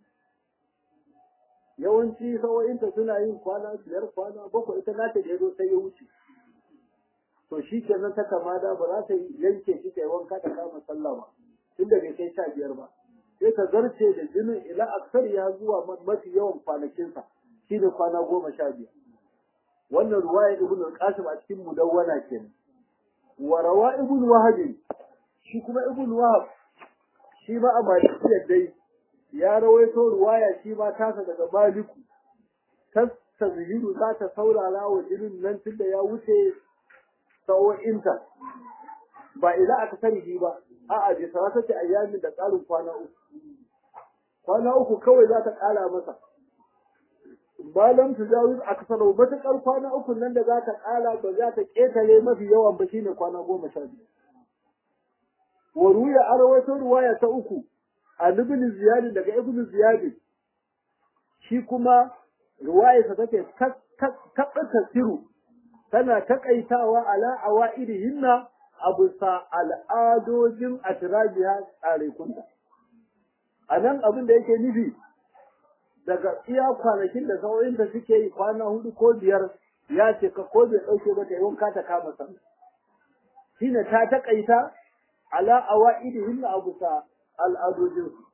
yawanci sa'o'inta suna yin kwana biyar kwana bakwai ita nata da ya zo sai ya wuce to shi kenan ta kamada ba za ta yanke shi ta yi wanka ta kama sallah ba tun da bai kai sha biyar ba sai ta zarce da jinin ila aksar ya zuwa mafi yawan kwanakinsa shi ne kwana goma sha biyar wannan ruwaya ibn al-qasim a cikin mudawwana kenan wa rawa ibn wahab shi kuma ibn wahab shi ma a malikiyar dai ya rawaito ruwaya shi ma tasa daga maliku ta tazhiru za ta saurara wa jinin nan tunda ya wuce sa'o'inta ba ila aka sani ba a'a bai sarata ce ayyamin da tsarin kwana uku kwana uku kawai za ta ƙara masa malam tujawuz aksaru matakar kwana uku nan da za ta ƙara ba za ta ƙetare mafi yawan ba shine kwana goma sha biyu wa ruya arwaito ruwaya ta uku an ibn ziyad daga ibn ziyad shi kuma ruwayarsa take tabbata siru tana takaitawa ala awaidihinna abu sa al'adojin atrabiha tsare kunta anan abin da yake nufi daga iya kwanakin da sauyinta suke yi kwana hudu ko biyar ya ce ka ko bai dauke ba ta wanka ta kama sa shine ta takaita ala awaidihinna abu sa al'adojin su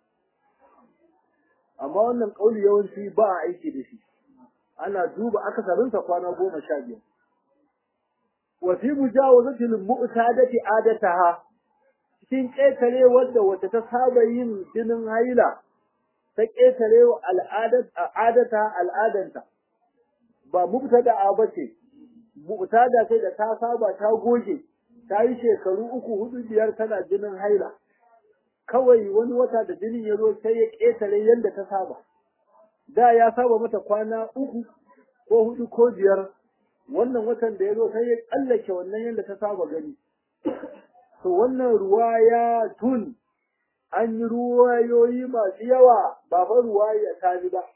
amma wannan kauli yawanci ba a aiki da shi ana duba akasarinsa kwana goma sha biyar wa fi mujawazati al-mu'tadati adataha cikin ƙetare wadda wata ta saba yin jinin haila ta ƙetare wa al'adata al'adanta ba mubtada ba ce mu'tada sai da ta saba ta goge ta yi shekaru uku hudu biyar tana jinin haila kawai wani wata da jinin ya zo sai ya ƙetare yadda ta saba da ya saba mata kwana uku ko hudu ko biyar wannan watan da ya zo sai ya tsallake wannan yadda ta saba gani to wannan ruwaya tun an yi ruwayoyi masu yawa ba fa ruwaya ta ji ba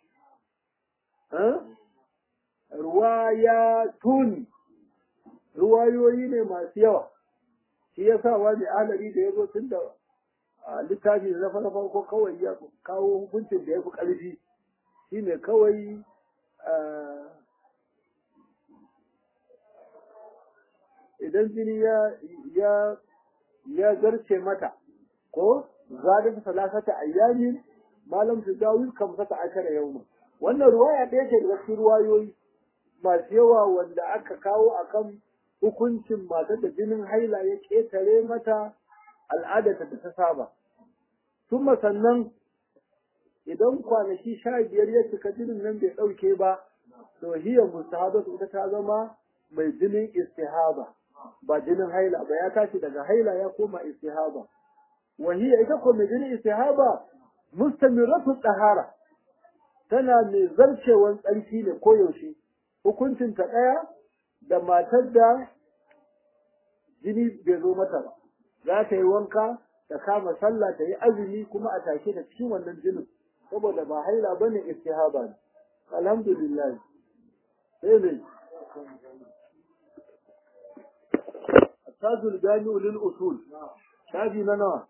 ruwaya tun ruwayoyi ne masu yawa shi ya sa wani alari da ya zo tun da littafi na farko kawai ya kawo hukuncin da ya fi ƙarfi shi ne kawai idan jini ya ya ya zarce mata ko zalika salasata ayyamin malam su dawo kam saka akara yauma wannan ruwaya ɗaya ce daga cikin ruwayoyi masu yawa wanda aka kawo akan hukuncin matar da jinin haila ya ƙetare mata al'adarta da ta saba kuma sannan idan kwanaki sha biyar ya cika jinin nan bai ɗauke ba to hiya mustahabatu ita ta zama mai jinin istihaba ba jinin haila ba ya tashi daga haila ya koma istihaba wa hiya ita ko mai jinin istihaba mustamiratu tahara tana mai zarcewan tsarki ne koyaushe hukuncin ta ɗaya da matar da jini bai zo mata ba za ta yi wanka ta kama sallah ta yi azumi kuma a take da cikin wannan jinin saboda ba haila bane istihaba ne alhamdulillah sai ne التاج الجامع للأصول شافي منا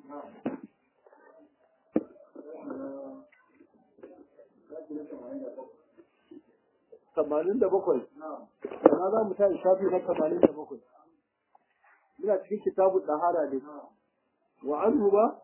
tamanin da bakwai na za mu tashi shafi na tamanin da bakwai muna cikin kitabun ɗahara ne wa anhu ba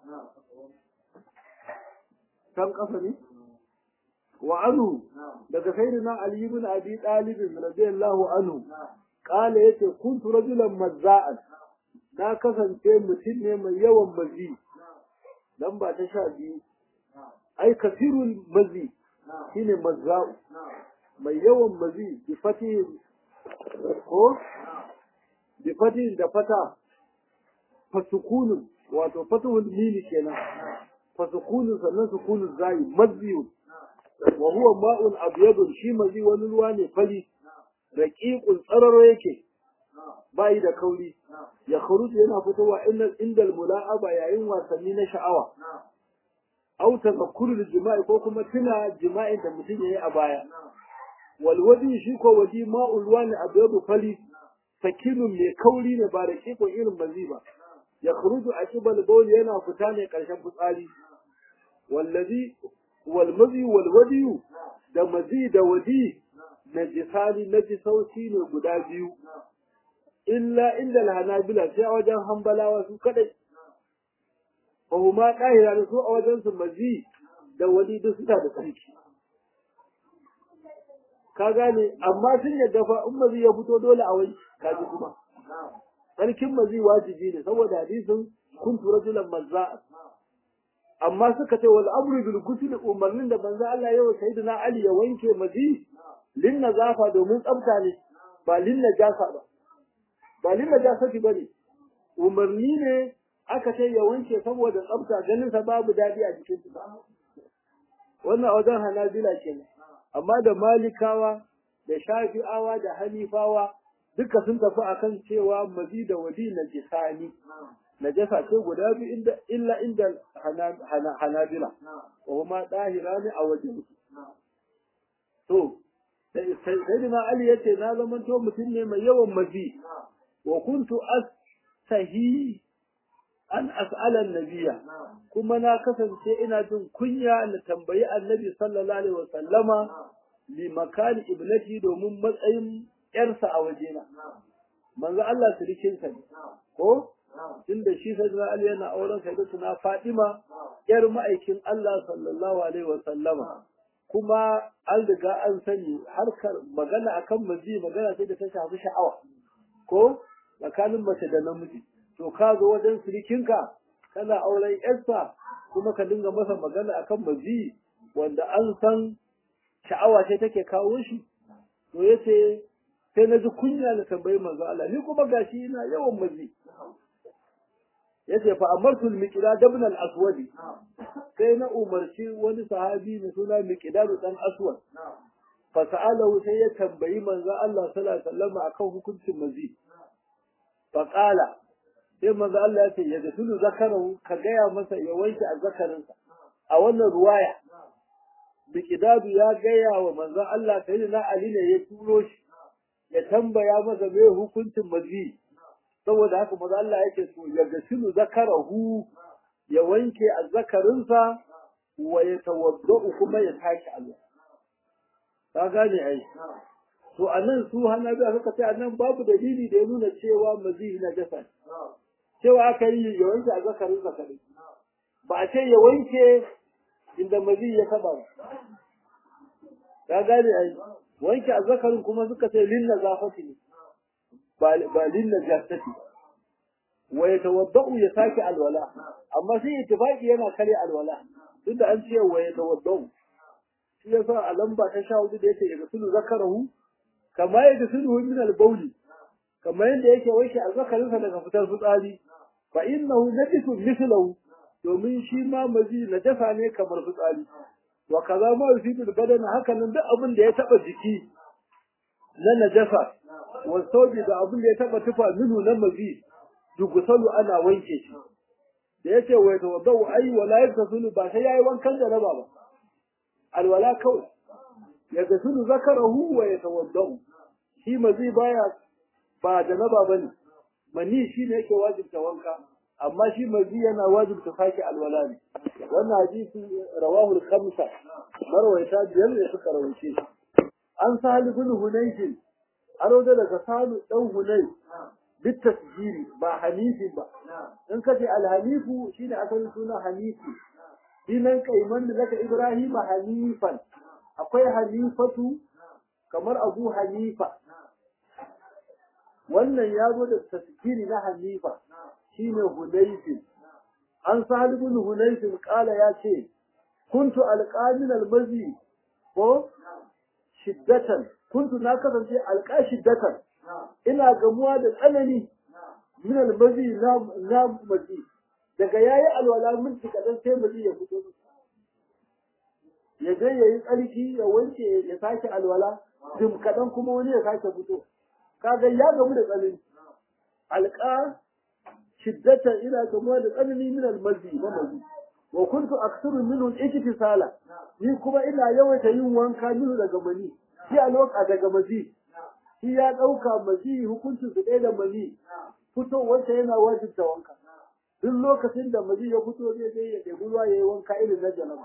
kan ƙasa ne wa anhu daga sayyidina ali ibn abi talib radiyallahu anhu qala yace kuntu rajulan mazza'an na kasance mutum ne mai yawan mazi dan ba ta sha biyu ai kasirul mazi shine mazza'u mai yawan mazi bi fati ko bi fati da fata fasukunun wato fatuhul mili kenan fasukunun sannan sukunun zai maziyu wa huwa ma'un abyadun shi mazi wani ruwa ne fari raqiqul tsararo yake bai da kauri ya kharuju yana fitowa inda indal mula'aba yayin wasanni na sha'awa au tazakkurul jima'i ko kuma tuna jima'in da mutum yayi a baya wal wadi shi ko wadi ma'ul wani abyadu fali sakinun mai kauri ne ba da kiko irin mazi ba ya kharuju a kibal bawl yana fita ne karshen fitsari wallazi wal mazi wal wadi da mazi da wadi najisani najisauci ne guda biyu illa inda hanabila sai a wajen hambalawa su kadai fa huma qahira su a wajen su mazi da wadi duk suna da tsarki ka gane amma sun yadda fa in mazi ya fito dole a wani kaji kuma tsarkin mazi wajibi ne saboda hadisin kuntu rajulan mazza'a amma suka ce wal amru bil ghusl umarnin da banza Allah ya wa sayyidina Ali ya wanke mazi lin nazafa domin tsafta ne ba lin najasa ba ba lin najasati bane umarni ne aka ce ya wanke saboda tsafta ganin sa babu dadi a jikin sa wannan wajen hanabila kenan amma da malikawa da shafi'awa da hanifawa duka sun tafi akan cewa mazi da wadi na jisani najasa ce guda biyu inda illa inda hanabila wa kuma dahira ne a wajen to sayyidina ali yace na zaman to mutum ne mai yawan mazi wa kuntu astahi an as'ala nabiya kuma na kasance ina jin kunya na tambayi annabi sallallahu alaihi wa sallama li makani ibnati domin matsayin yarsa a wajena manzo Allah sirikinsa ne ko tunda shi sayyidina Ali yana auren sayyidatuna Fatima yar ma'aikin Allah sallallahu alaihi wa sallama kuma an riga an sani harkar magana akan mazi magana sai da ta shafi sha'awa ko tsakanin mace da namiji to ka zo wajen sirikinka kana auren yarsa kuma ka dinga masa magana akan mazi wanda an san sha'awa ce take kawo shi to yace sai na ji kunya na tambayi manzo Allah ni kuma gashi ina yawan mazi yace fa amartu al-miqdad ibn al-aswad sai na umarci wani sahabi mai suna miqdad dan aswad fa sa'alahu sai ya tambayi manzo Allah sallallahu alaihi wasallam akan hukuncin mazi fa qala sai manzo Allah yace ya gasulu zakarahu ka gaya masa ya wanke azzakarinsa a wannan ruwaya miqdad ya gaya wa manzo Allah sayyidina Ali ne ya turo shi ya tambaya masa me hukuncin mazi saboda haka maza Allah yake so ya gasilu zakarahu ya wanke azzakarinsa wa ya tawadda'u kuma ya tashi Allah ka gane ai to anan su hanabi suka ce anan babu dalili da ya nuna cewa mazi na jasa cewa aka yi ya wanke azzakarinsa kadai ba a ce ya wanke inda mazi ya taba ka gane ai wanke azzakarin kuma suka ce lin nazafati ne ba lin najasati wa yatawaddau ya sake alwala amma sai ittifaqi yana kare alwala tunda an ce wa yatawaddau shi yasa a lamba ta sha hudu da yake ya gasulu zakarahu kama ya gasulu min al-bawli kamar yadda yake wanke azzakarinsa daga fitar fitsari fa innahu najisun mithluhu domin shi ma mazi najasa ne kamar fitsari wa kaza ma yusibu badana haka nan duk abin da ya taba jiki na najasa wa saubi da abin da ya taba tufa minu na mazi dugusalu ana wanke shi da yace wa tawaddau ai wala yaktasulu ba sai yayi wankan da raba ba alwala kawai ya gasulu zakarahu wa yatawaddau shi mazi baya ba da naba bane mani shine yake wajibta wanka amma shi mazi yana wajibta sake alwala ne wannan hadisi rawahu al-khamsa marwayata biyar ne suka rawaice shi an sahal ibn hunayf aro da daga salu dan hunay bit tasjiri ba hanifi ba in kace al-hanifu shine asalin suna hanifi dinan kaiman da zaka ibrahim hanifan akwai hanifatu kamar abu hanifa wannan ya zo da tasjiri na hanifa shine hunayfin an sahal ibn hunayfin kala ya ce kuntu alqamin almazi ko shiddatan kuntu na kasance alqa shiddatan ina gamuwa da tsanani min almazi na na mazi daga yayi alwala min kadan sai mazi ya fito ya je yayi tsarki ya wanke ya sake alwala dim kadan kuma wani ya sake fito kaga ya gamu da tsanani alqa shiddatan ina gamuwa da tsanani min almazi na mazi wa kuntu aktharu minhu al-iktisala ni kuma ina yawaita yin wanka minhu daga mani shi a loka daga mazi shi ya dauka mazi hukuncin su ɗaya da mani fitowarsa yana wajibta wanka duk lokacin da mazi ya fito zai je ya ɗebi ruwa ya yi wanka irin na janaba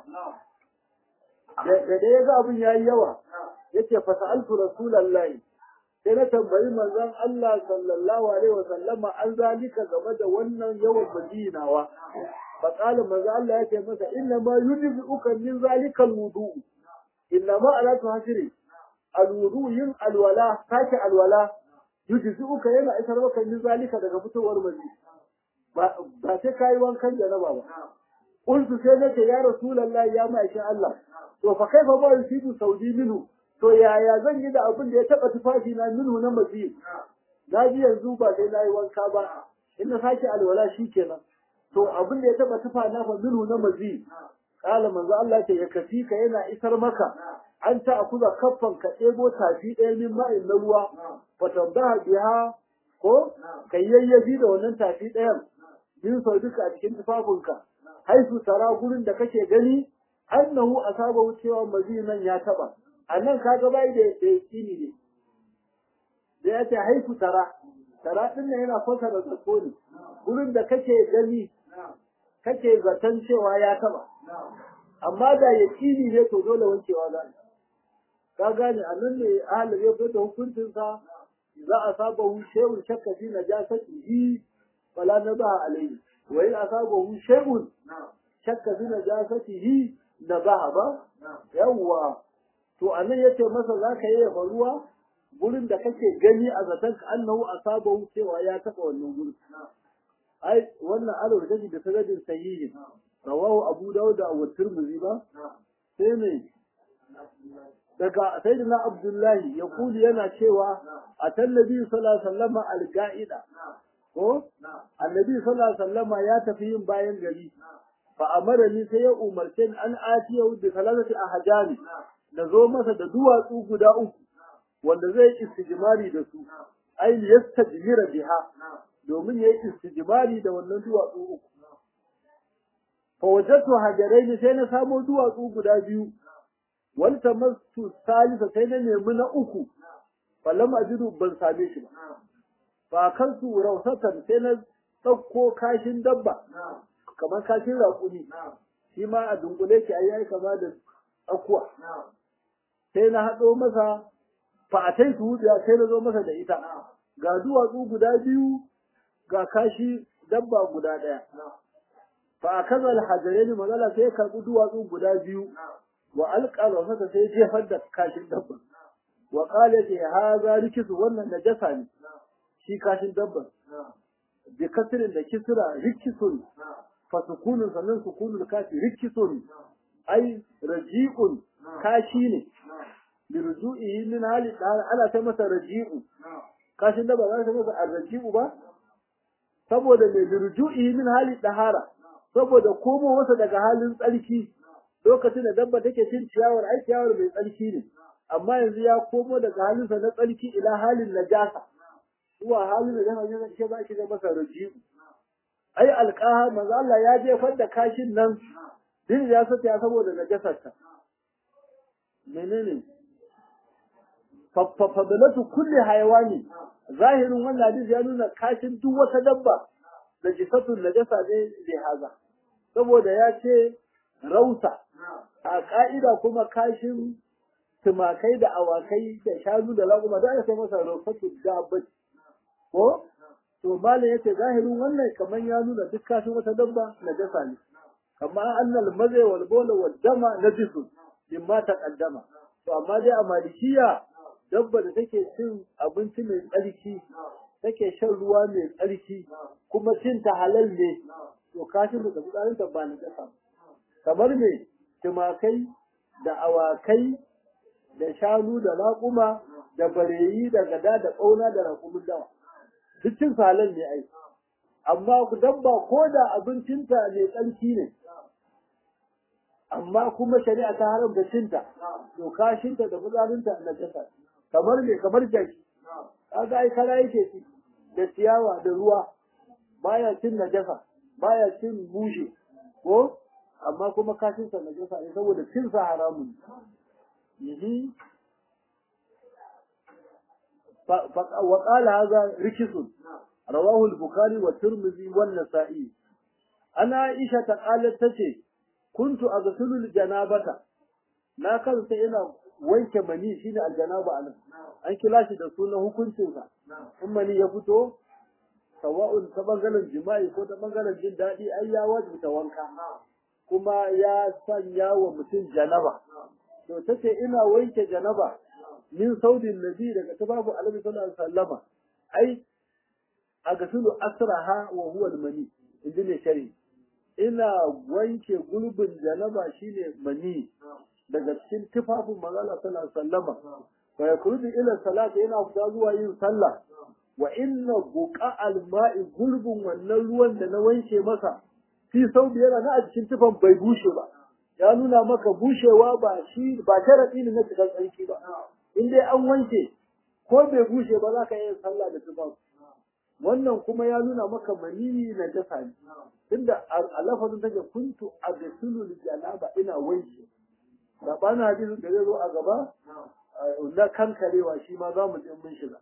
da da ya ga abin ya yi yawa yace fa sa'altu rasulallahi sai na tambayi manzon Allah sallallahu alaihi wa sallama an zalika game da wannan yawan madinawa fa qala manzon Allah yake masa inna ma yujzi'uka min zalika alwudu inna ma ala tuhasiri alwudu yin alwala sake alwala yujzi'uka yana isar maka min zalika daga fitowar mazi ba ba sai kai wankan janaba ba qultu sai nace ya rasulullahi ya ma'aikin Allah to fa kaifa ma yusibu saudi minhu to yaya zan yi da abin da ya taba tufafi na minhu na mazi na ji yanzu ba sai na yi wanka ba in na sake alwala shikenan to abin da ya taba tufa na fa minhu na mazi kala manzo Allah ce ya kafi ka yana isar maka an ta akuza kaffan ka ɗebo tafi ɗaya min ma'in na ruwa fa tambaha biha ko kai yayyafi da wannan tafi ɗayan min sau duka a cikin tufafinka haisu tara gurin da kake gani annahu asaba wucewa mazi nan ya taba annan kaga bai da da yakini ne da ya ce haifu tara tara din nan yana fasa da tsako ne gurin da kake gani kake zaton cewa ya taba amma da yakini ne to dole wankewa za ka gane annan ne ahalin ya fita hukuncin sa za a saba hu shehun shakka fi najasatihi wala nabaha alayhi wa in asabahu shay'un shakka fi najasatihi nabaha ba yawwa to anan yace masa zaka yi ruwa gurin da kake gani a zaton ka annahu asabahu cewa ya taba wannan gurin ai wannan alawar da da sanadin sahihin rawahu abu dawud wa tirmidhi ba sai ne daga sayyidina abdullahi ya kuli yana cewa a tallabi sallallahu alaihi wasallam al-ga'ida ko annabi sallallahu alaihi wasallam ya tafi yin bayan gari fa amara ni sai ya umarce ni an atiya bi salatati ahjani da zo masa da duwatsu guda uku wanda zai istijmari da su ai yastajmira biha domin yayi istijmari da wannan duwatsu uku fa wajadtu hajaraini sai na samo duwatsu guda biyu wal tamassu salisa sai na nemi na uku fallam ajidu ban same shi ba fa kansu rausatan sai na ɗauko kashin dabba kamar kashin raƙumi shi ma a dunkule ki ayi kama da tsakuwa sai na haɗo masa fa a tai tuhudiya sai na zo masa da ita ga duwatsu guda biyu ga kashi dabba guda ɗaya fa akaza alhajaraini manzala sai ya karbi duwatsu guda biyu wa alqala saka sai jefar da kashin dabba wa qala ce haza rikisu wannan najasa ne shi kashin dabba bi kasirin da kisra rikisun fa sukunun sannan sukunul kafi rikisun ai raji'un kashi ne bi ruju'ihi min hali ana ta masa raji'u kashin dabba za ta masa arraji'u ba saboda mai bi ruju'ihi min hali dahara saboda komo wasa daga halin tsarki lokacin da dabba take cin ciyawar ai ciyawar mai tsarki ne amma yanzu ya komo daga halinsa na tsarki ila halin najasa zuwa halin da yana yin ke ba shi da masa raji'u ai alqaha manzo Allah ya jefar da kashin nan din ya sata ya saboda najasarta menene fadalatu kulli hayawani zahirin wannan hadisi ya nuna kashin duk wata dabba da jisatun najasa ne da haza saboda ya ce rausa a ka'ida kuma kashin tumakai da awakai da shanu da laguma da aka masa rausatu dabba ko to malam yace zahirin wannan kamar ya nuna duk kashin wata dabba najasa ne kama annal mazai wal bola wal dama najisun mimma taqaddama to amma dai a malikiya dabba da take cin abinci mai tsarki take shan ruwa mai tsarki kuma cin ta halal ne to kashin da tsarin ta ba na kasa kamar me tumakai da awakai da shanu da raƙuma da bareyi da gada da ƙauna da raƙumin dawa duk cin halal ne ai amma dabba ko da abincinta mai tsarki ne amma kuma shari'a ta haramta cinta to kashinta da fitsarinta na jasa kamar me kamar jaki kaga ai kara yake ci da ciyawa da ruwa baya cin najasa baya cin bushe ko amma kuma kashinsa najasa ne saboda cin sa haramun yi wa qala hadha rikisun rawahu al-bukhari wa tirmidhi wa an-nasa'i ana aisha ta qalat tace kuntu aghsilu janabata na kansa ina wanke mani shine aljanaba anan an kila shi da sunan hukuncin sa in mani ya fito sawa'un ta bangaren jima'i ko ta bangaren jin daɗi ai ya wajibta wanka kuma ya sanya wa mutum janaba to tace ina wanke janaba min saudin nabi daga tababu alaihi sallallahu alaihi wasallama ai aghsilu asraha wa huwa al-mani inda ne shari'i ina wanke gurbin janaba shine mani daga cikin tufafin manzala sallallahu alaihi wasallama fa yakrudu ila salati yana fita zuwa yin sallah wa inna buqa alma'i gurbin wannan ruwan da na wanke masa fi saubi yana na a cikin tufan bai bushe ba ya nuna maka bushewa ba shi ba sharadi ne na cikin tsarki ba in dai an wanke ko bai bushe ba za ka yi sallah da tufan wannan kuma ya nuna maka maniyi na dasa ne tunda a lafazin take kuntu a gasulu janaba ina wanke da bana hadisin da zai zo a gaba na kankarewa shi ma za mu je mun shiga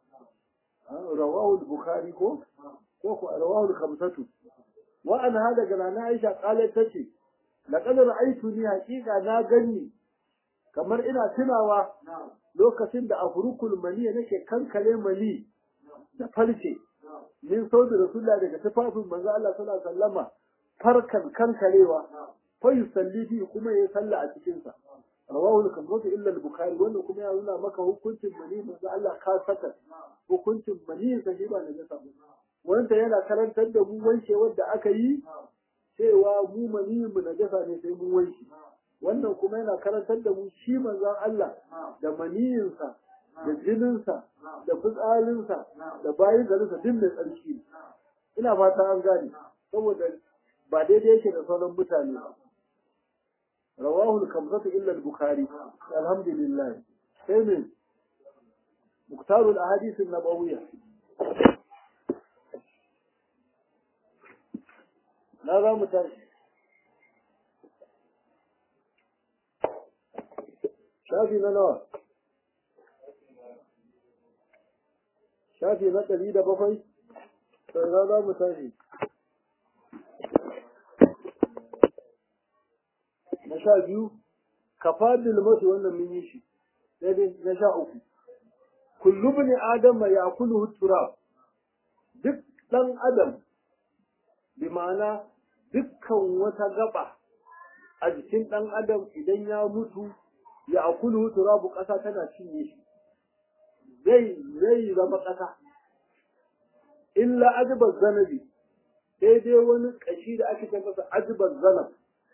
rawahu bukhari ko ko ko rawahu khamsatu wa an hada ga na Aisha qalat tace laqad ra'aytuni haqiqa na ganni kamar ina tunawa lokacin da afrukul mani nake kankare mani da farce min sauti rasulullah daga tufafin manzo Allah sallallahu alaihi wasallama farkan kankarewa fa yusalli fi kuma ya salla a cikin sa rawahu al-kamsatu illa al-bukhari wannan kuma ya nuna maka hukuncin mani manzo Allah ka saka hukuncin mani sa shi ba daga sa wanda yana karantar da mu wanke wanda aka yi cewa mu mani mu najasa ne sai mun wanke wannan kuma yana karantar da mu shi manzon Allah da maniyinsa da jininsa da fitsarinsa da bayan garinsa duk mai tsarki ina fata an gane saboda ba daidai yake da sauran mutane ba rawahu al-kamsatu illa al-bukhari alhamdulillah sai ne muktaru al-ahadith an-nabawiyya na za mu tashi shafi na nawa shafi na ɗari da bakwai sai za za mu tashi na sha biyu kafa bilmatu wannan mun yi shi daidai na sha uku kullu bin adam ya kulu turab duk ɗan adam bi ma'ana dukkan wata gaba a jikin ɗan adam idan ya mutu ya akulu turabu ƙasa tana cinye shi zai zai zama ƙasa illa ajibar zanabi sai dai wani ƙashi da ake ce masa ajibar zanab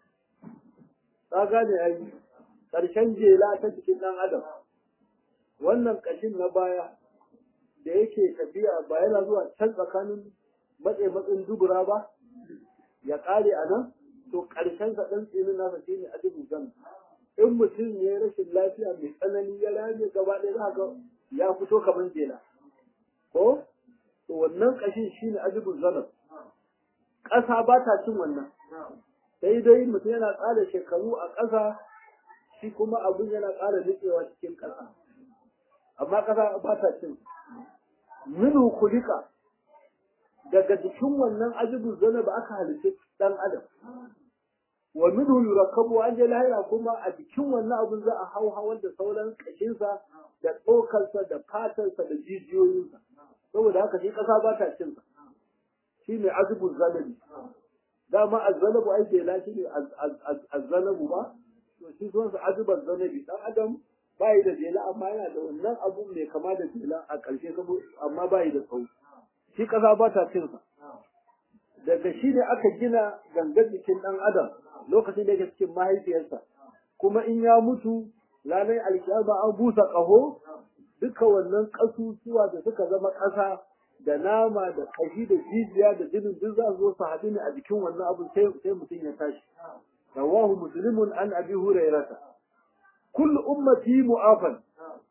ka gane ai ƙarshen jela ta cikin ɗan adam wannan ƙashin na baya da yake tafiya ba yana zuwa can tsakanin matse matsin dubura ba ya ƙare a nan to ƙarshen sa ɗan tsinin nasa shine ajibar zanab in mutum ya yi rashin lafiya mai tsanani ya rame gaba ɗaya za ga ya fito kamar jela ko to wannan ƙashin shine ajibul zanab ƙasa ba ta cin wannan sai dai mutum yana ƙara shekaru a ƙasa shi kuma abin yana ƙara nutsewa cikin ƙasa amma ƙasa ba ta cin minu kulika daga jikin wannan ajibul zanab aka halitta ɗan adam wa minhu yurakkabu an je lahira kuma a jikin wannan abun za a hau hawan da sauran kashinsa da tsokarsa da fatarsa da jijiyoyinsa saboda haka shi kasa ba ta cin sa shi ne azubul zalabi dama azzalabu ai bai lashi ne azzalabu ba to shi sunan sa azubul zalabi dan adam bai da jela amma yana da wannan abu mai kama da jela a ƙarshe amma bai da tsawo shi kasa ba ta cin sa daga shi ne aka gina gangan jikin ɗan adam lokacin da yake cikin mahaifiyarsa kuma in ya mutu ranar alkiyama an busa ƙaho duka wannan ƙasusuwa da suka zama ƙasa da nama da ƙashi da jijiya da jinin duk za su zo su haɗu ne a jikin wannan abu sai mutum ya tashi rawahu muslimun an abi hurairata kullu ummati mu'afan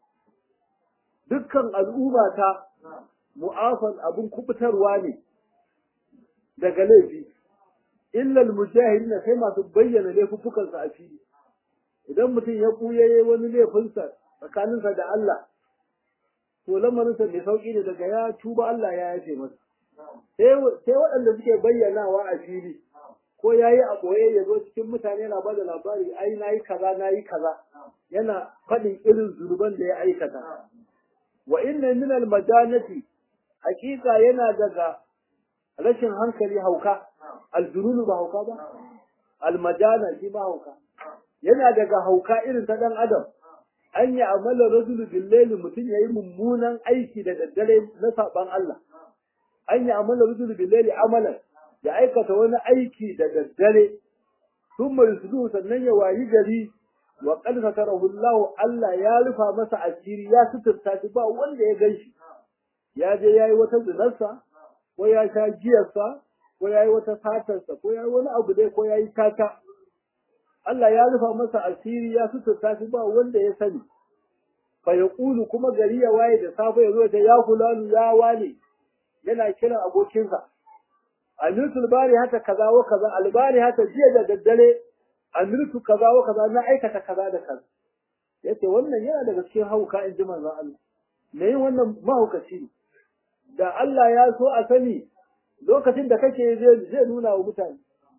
dukkan al'ummata mu'afan abun kubutarwa ne daga laifi illa almujahidin sai masu bayyana laifukan sa a fili idan mutum ya kuyaye wani laifinsa tsakaninsa da Allah to lamarinsa mai sauki ne daga ya tuba Allah ya yafe masa sai waɗanda suke bayyanawa a fili ko ya yi a ɓoye ya zo cikin mutane yana ba da labari ai na yi kaza na yi kaza yana faɗin irin zunuban da ya aikata wa inna min almajanati hakika yana daga rashin hankali hauka aljununu ba hauka ba almajana shi ba hauka yana daga hauka irin ta dan adam an yi amala rajulu billaili mutum yayi mummunan aiki da daddare na saban Allah an yi amala rajulu billaili amalan ya aikata wani aiki da daddare sun mai su sannan ya wayi gari wa qad satarahu Allah Allah ya rufa masa asiri ya suturta shi ba wanda ya gan shi ya je yayi wata zinarsa ko ya sha giyarsa ko ya yi wata satarsa ko ya yi wani abu dai ko ya yi tata Allah ya rufa masa asiri ya suturta shi ba wanda ya sani fa ya ƙulu kuma gari ya waye da safe ya zo ta ya fulanu ya wane yana kiran abokinsa amirtul bari hata kaza wa kaza albari hata jiya da daddare amirtu kaza wa kaza na aikata kaza da kaza yace wannan yana daga cikin hauka in ji manzon Allah me yin wannan mahaukaci ne da Allah ya so a sani lokacin da kake zai nuna wa mutane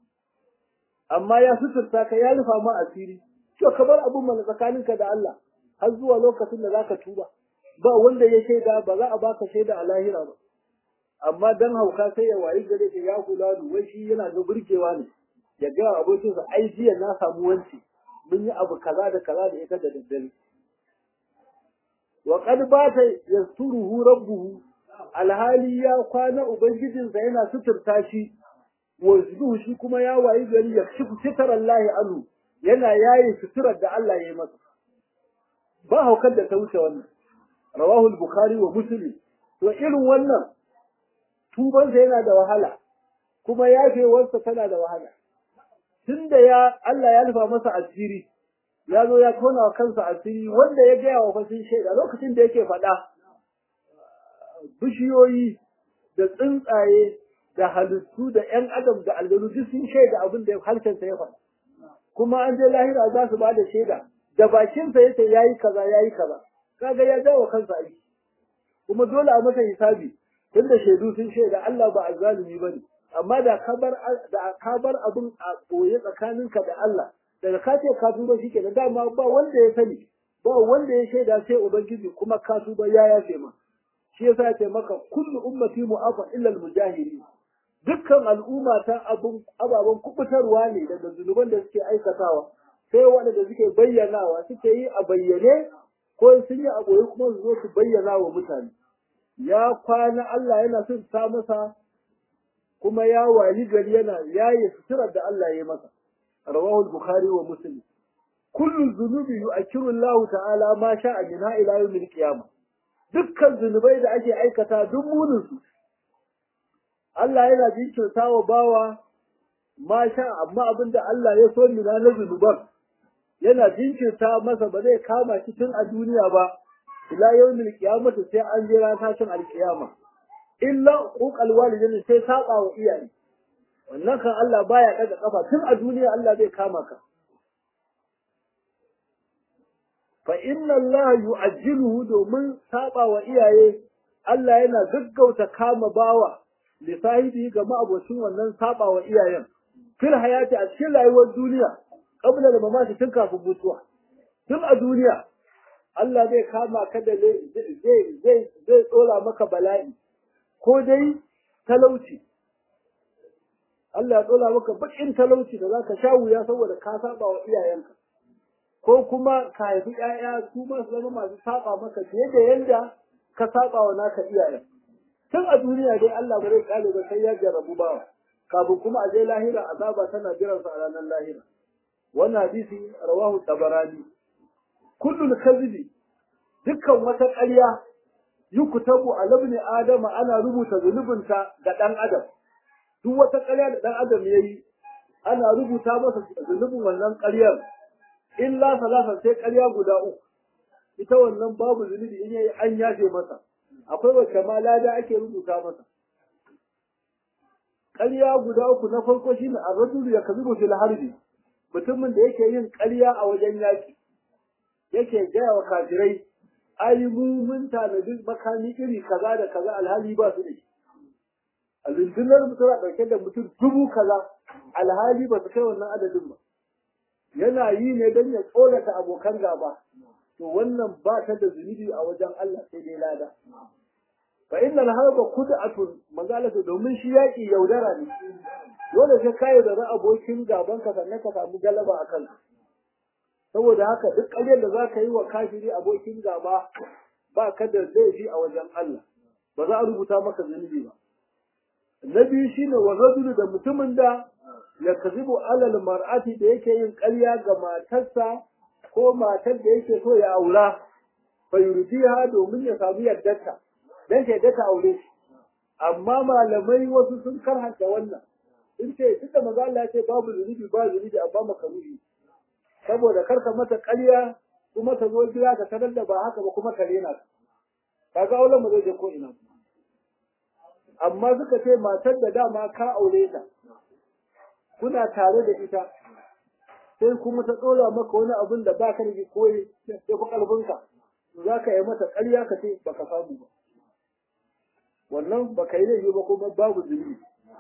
amma ya suturta ka ya rufa ma asiri to ka bar abun mana tsakaninka da Allah har zuwa lokacin da zaka tuba ba wanda ya shaida ba za a baka shaida a lahira ba amma dan hauka sai ya wayi gare shi ya kula da wai shi yana ga burgewa ne ya ga abokinsa ai jiya na samu wanci mun yi abu kaza da kaza da ita da daddare wa qad bata yasturuhu rabbuhu alhali ya kwana ubangijinsa yana suturta shi wa shi kuma ya wayi gari ya shi sitar Allah anhu yana yayi suturar da Allah ya yi masa ba haukar da ta wuce wannan rawahu al-bukhari wa muslim to irin wannan tubansa yana da wahala kuma yafewarsa tana da wahala tunda ya Allah ya nufa masa asiri ya zo ya tona wa kansa asiri wanda ya gaya wa fasin shaida lokacin da yake faɗa bishiyoyi da tsuntsaye da halittu da ƴan adam da aljanu duk sun shaida abin da harshensa ya faɗa kuma an je lahira za su ba da shaida da bakinsa yace yayi kaza yayi kaza kaga ya dawo kansa aiki kuma dole a masa hisabi tunda shaidu sun shaida Allah ba azzalimi bane amma da ka bar da ka bar abin a koye tsakaninka da Allah daga ka ce ka tuba shikenan dama ba wanda ya sani ba wanda ya shaida sai ubangiji kuma ka tuba ya yafe ma shi yasa ya ce maka kullu ummati mu'afa illa al-mujahidin dukkan al'umma ta ababen kubutarwa ne daga zunuban da suke aikatawa sai waɗanda suke bayyanawa suke yi a bayyane ko sun yi a ɓoye kuma su zo su bayyana wa mutane ya kwana Allah yana son ta masa kuma ya wani gari yana yaye suturar da Allah ya masa rawahul bukhari wa muslim kullu zunubi yu'akkiru Allah ta'ala ma sha'a min ila yawmil qiyamah dukkan zunubai da ake aikata duk munin su Allah yana jinkirta wa bawa ma sha amma abinda Allah ya so mina na zunuban yana jinkirta masa ba zai kama shi tun a duniya ba ila yawmil qiyamati sai an jira tashin alqiyama illa uqal walidain sai saba wa iyaye wannan kan Allah baya daga kafa tun a duniya Allah zai kama ka fa inna Allah yu'ajjiluhu domin saba wa iyaye Allah yana gaggauta kama bawa li sahibi ga ma'abocin wannan saba wa iyayen fil hayati a cikin rayuwar duniya qabla da mamaki tun kafin mutuwa tun a duniya Allah zai kama ka da zai zai zai tsora maka bala'i ko dai talauci Allah ya tsora maka bakin talauci da zaka sha wuya saboda ka saba wa iyayenka ko kuma ka haifi ƴaƴa su ma su zama masu saba maka fiye da yanda ka saba wa naka iyayen tun a duniya dai Allah ba zai kale ba sai ya jarrabu bawa kafin kuma a je lahira azaba tana jiran sa a ranar lahira wannan hadisi rawahu tabarani kullu kadhibi dukkan wata ƙarya yukutabu a labni adama ana rubuta zunubinta ga ɗan adam duk wata ƙarya da ɗan adam yayi ana rubuta masa zunubin wannan ƙaryar illa salasa sai ƙarya guda uku ita wannan babu zunubi in yayi an yafe masa akwai wacce ma lada ake rubuta masa ƙarya guda uku na farko shine ar-rajul yakzibu fil harbi mutumin da yake yin ƙarya a wajen yaƙi yake gaya wa kafirai ai mu mun tanadi makami iri kaza da kaza alhali ba su da shi a rundunar mu tana ɗauke da mutum dubu kaza alhali ba su kai wannan adadin ba yana yi ne don ya tsorata abokan gaba to wannan ba ta da zunubi a wajen Allah sai dai lada fa innal harba kud'atun manzalatu domin shi yaki yaudara ne dole sai kai da abokin gaban ka sannan ka samu galaba a kansa saboda haka duk ƙaryar da za ka yi wa kafiri abokin gaba ba ka da laifi a wajen Allah ba za a rubuta maka zunubi ba na biyu shine wa rajulu da mutumin da ya kazibu alal mar'ati da yake yin ƙarya ga matarsa ko matar da yake so ya aura fa yurdiha domin ya samu yardarta dan ta yadda ta aure shi amma malamai wasu sun karhanta wannan in ce duk da maza Allah ya ce babu zunubi ba zunubi amma makaruhi saboda karka mata ƙarya kuma ta zo gida ka sanar da ba haka ba kuma ka rena ka kaga auren mu zai je ko ina amma suka ce matar da dama ka aure ta kuna tare da ita sai kuma ta tsora maka wani abin da baka da koyi ya fi kalbinka za ka yi mata ƙarya ka ce baka samu ba wannan baka yi laifi ba kuma babu zunubi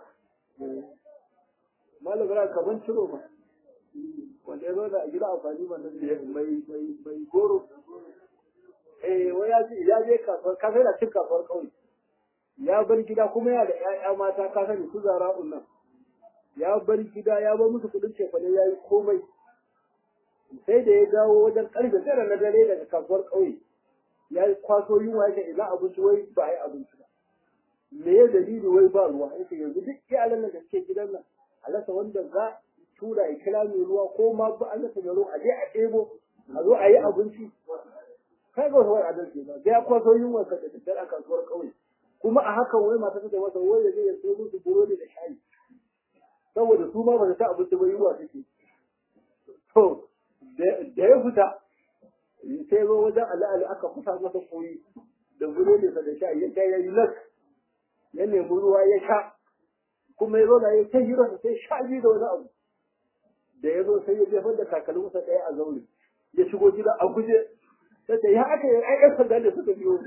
malam ra kaman ciro ba wanda ya zo da gida amfani wannan da mai mai mai goro eh wai ya je ya je kasuwar ka sai da cin kasuwar kauye ya bar gida kuma yana da ƴaƴa mata ka sani su zara'un nan ya bar gida ya bar musu kudin cefane ya yi komai sai da ya dawo wajen karfe tara na dare daga kasuwar ƙauye ya kwaso yunwa yake ina abinci wai ba a yi abinci ba me ya dalili wai ba ruwa yake yanzu duk iyalan nan da suke gidan nan a rasa wanda za tura ya kira mai ruwa ko ma ba an rasa mai ruwa a je a ɗebo a zo a yi abinci kai ga wasu wani adalci ba sai ya kwaso yunwa sa da daddare a kasuwar ƙauye kuma a hakan wai mata ta masa wai ya je ya sayo musu burodi da shayi saboda su ma ba su ta abinci ba yunwa take to da ya fita sai zo wajen al'ali aka kusa masa koyi da burodi da shayi ya ga yayi nak ya nemi ruwa ya sha kuma ya zo da ya kai hira sai sha biyu da wani abu da ya zo sai ya jefar da takalminsa ɗaya a zaure ya shigo gida a guje sai ta ya aka yi ai sanda da suka biyo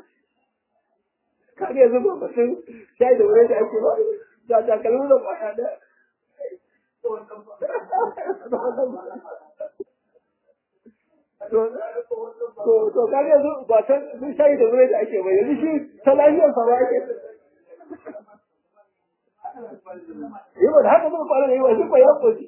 kaga yanzu ba batun shayi da wuri da ake ba da takalmin da kwaya da to to kaga yanzu ba ta shayi da wuri da ake ba yanzu shi ta lafiyar sa ba ake yi ba da haka muka fara da yi wa shi ba ya koshi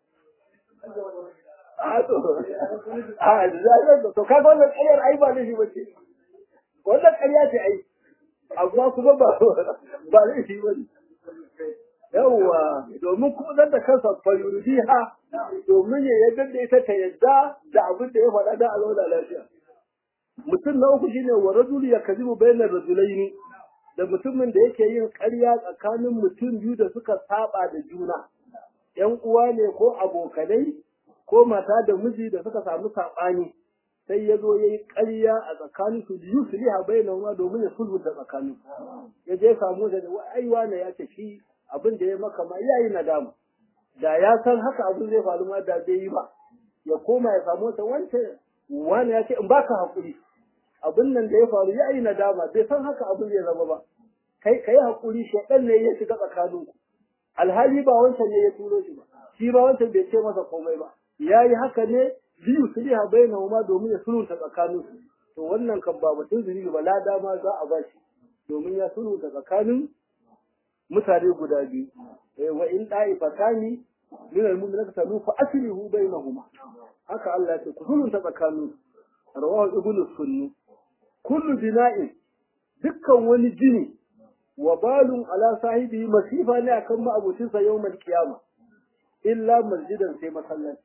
a to a da to kaga wannan ƙaryar ai ba laifi ba ce wannan ƙarya ce ai amma kuma ba ba laifi ba ne yawwa domin kuma zan da kansa fayuridiha domin ya yadda da ita ta yadda da abin da ya faɗa da alwala lafiya mutum na uku shine wa rajul ya kazibu bainar rajulaini da mutumin da yake yin ƙarya tsakanin mutum biyu da suka saba da juna ‘yan uwa ne ko abokanai ko mata da miji da suka samu saɓani sai ya zo ya yi ƙarya a tsakanin su biyu su liha bayanan wa domin ya sulhunta tsakanin ya je samu da ai wane ya ce shi abin da ya maka ma ya yi nadama da ya san haka abin zai faru ma da zai yi ba ya koma ya samu wata wancan wani ya ce in baka haƙuri abin nan da ya faru ya yi nadama bai san haka abin zai zama ba kai kai haƙuri shaɗan ne ya shiga tsakaninku alhali ba wancan ne ya turo shi ba shi ba wancan bai ce masa komai ba ya yi haka ne biyu su liha bayyana ma domin ya sulhunta tsakaninsu to wannan kan ba mutum zuri ba lada ma za a bashi domin ya sulhunta tsakanin mutane guda biyu wa in da'ifatani min al-mu'minina talu fa aslihu bainahuma haka Allah ya ce ku sulhunta tsakanin rawahu ibnu sunni kullu bina'in dukkan wani jini wa balun ala sahibi masifa ne akan ma'abucinsa yawmal qiyama illa masjidan sai masallaci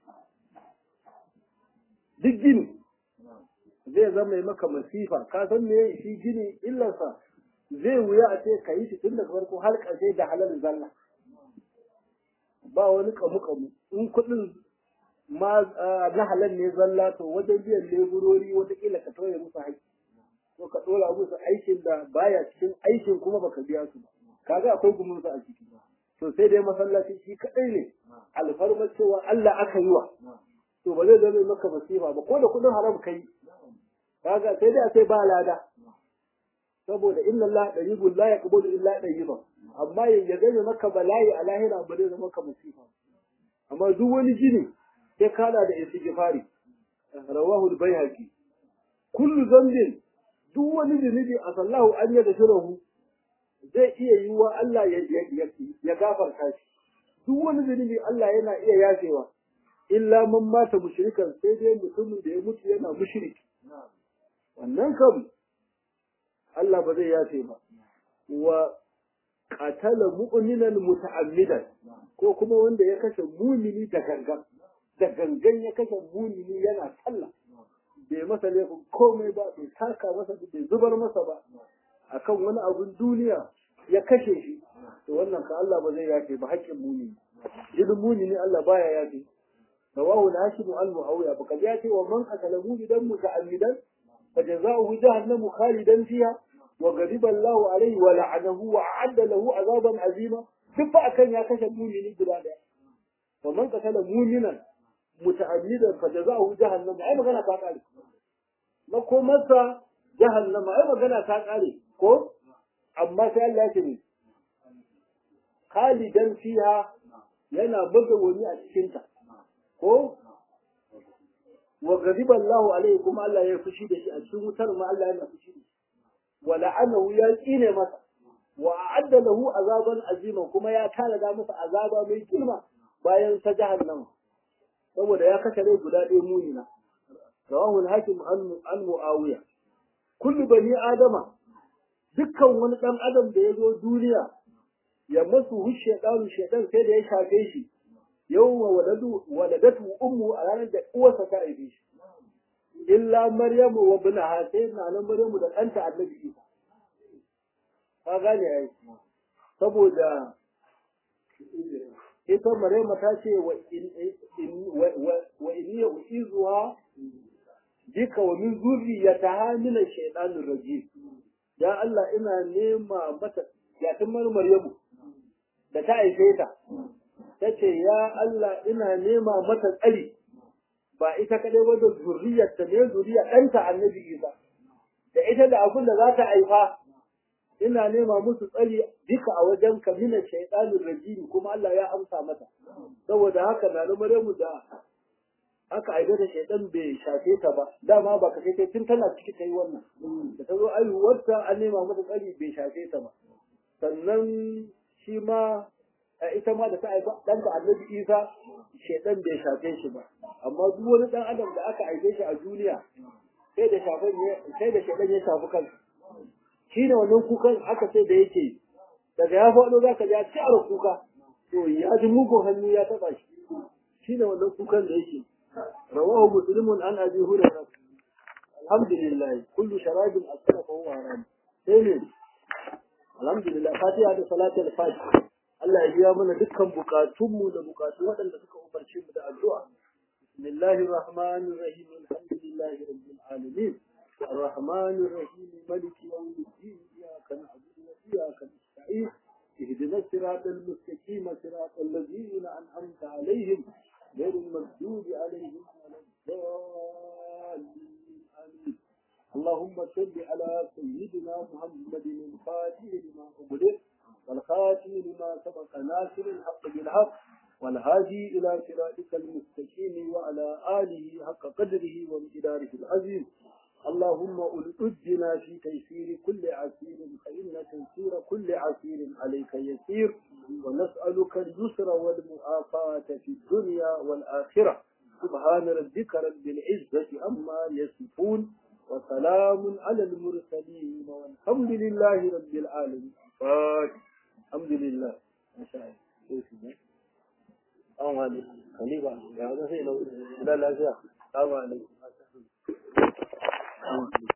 duk gini zai zama mai maka masifa ka san me shi gini illarsa zai wuya a ce ka yi shi tun daga farko har ƙarshe da halal zalla ba wani kamu kamu in kuɗin ma na halal ne zalla to wajen biyan leburori wataƙila ka tauye musu haƙƙi ko ka ɗora musu aikin da baya cikin aikin kuma baka biya su ba kaga akwai gumunsa a ciki to sai dai masallaci shi kaɗai ne alfarmar cewa Allah aka yi wa to ba zai zama maka masifa ba ko da kuɗin haram kai kaga sai dai a sai ba lada saboda inna Allah tayyibun la yaqbalu illa tayyiban amma ya gane maka bala'i a lahira ba zai zama maka masifa amma duk wani jini sai kada da istighfari rawahu al-baihaqi kullu dhanbin duk wani zunubi a sallahu an yada shirahu zai iya yiwuwa Allah ya gafarta shi duk wani zunubi Allah yana iya yafewa illa man mata mushrikan sai dai mutumin da ya mutu yana mushriki wannan kam Allah ba zai yafe ba wa qatala mu'minan muta'ammidan ko kuma wanda ya kashe mumini da gangan da gangan ya kashe mumini yana sallah bai masa laifin komai ba bai taka masa bai zubar masa ba akan wani abun duniya ya kashe shi to wannan ka Allah ba zai yafe ba haƙƙin muni jinin muni ne Allah baya yafe rawahu al-hashim al-muawiya ba kaji ya ce wa man qatala mu'idan muta'ammidan fa jazaohu jahannamu khalidan fiha wa ghadiba Allahu alayhi wa la'anahu wa a'adda lahu azaban azima duk fa akan ya kashe mumini guda daya wa man qatala mu'minan muta'ammidan fa jazaohu jahannam ai magana ta kare makomarsa jahannama ai magana ta kare ko amma sai Allah ya ce ne khalidan fiha yana buga wani a cikin ta ko wa ghadiba Allah alaihi kuma Allah ya fushi da shi a cikin wutar ma Allah yana fushi da shi wa la'anahu ya tsine masa wa a'adda lahu azaban azima kuma ya tanada masa azaba mai girma bayan ta jahannama saboda ya kashe rai guda ɗaya munina rawahu al-hakim an muawiya kullu bani adama dukkan wani dan adam da ya zo duniya ya masu hushe ɗanu shaidan sai da ya shafe shi yawma waladu waladatu ummu a ranar da uwarsa ta haife shi illa maryamu wa ibnaha sai na nan maryamu da ɗanta annabi isa ka gane ai saboda ita maryamu ta ce wa inni uizuha bika wa min zurriyataha min ash-shaytanir rajim ya Allah ina nema mata yatin maryamu da ta haife ta ta ce ya Allah ina nema mata tsari ba ita kadai ba da zurriyarta ne zuriya ɗanta annabi Isa da ita da abin da za ta haifa ina nema musu tsari duka a wajen ka mina shaitanir rajim kuma Allah ya amsa mata saboda haka na Maryamu da aka aibe da shaitan bai shafe ta ba dama ba ka sai tun tana ciki ta yi wannan da ta zo aihuwarta an nema mata tsari bai shafe ta ba sannan shi ma ita ma da ta haifa ɗanta annabi isa shaidan bai shafe shi ba amma duk wani ɗan adam da aka haife shi a duniya sai da shafan sai da shaidan ya shafi kansa shi ne wannan kukan aka ce da yake daga ya faɗo za ka ja ciyar kuka to ya ji mugun hannu ya taɓa shi shi ne wannan kukan da yake rawahu muslimun an abi hurairah alhamdulillah kullu sharabin asara fa huwa haram sai ne alhamdulillah fatiha da salatul fatiha Allah ya biya mana dukkan bukatunmu da bukatu waɗanda suka umarce mu da addu'a bismillahir rahmanir rahim alhamdulillahi rabbil alamin الرحمن الرحيم ملك يوم الدين إياك نعبد وإياك نستعين اهدنا الصراط المستقيم صراط الذين أنعمت عليهم غير المغضوب عليهم ولا الضالين آمين اللهم صل على سيدنا محمد الفاتح لما أغلق والخاتم لما سبق ناصر الحق بالحق والهادي إلى صراطك المستقيم وعلى آله حق قدره وامتداره العظيم اللهم ألقدنا في تيسير كل عسير فإن تيسير كل عسير عليك يسير ونسألك اليسر والمعافاة في الدنيا والآخرة سبحان ربك رب العزة عما يصفون وسلام على المرسلين والحمد لله رب العالمين الحمد لله ما شاء الله an wani kaliba ya wani sai na لا لا لا السلام عليكم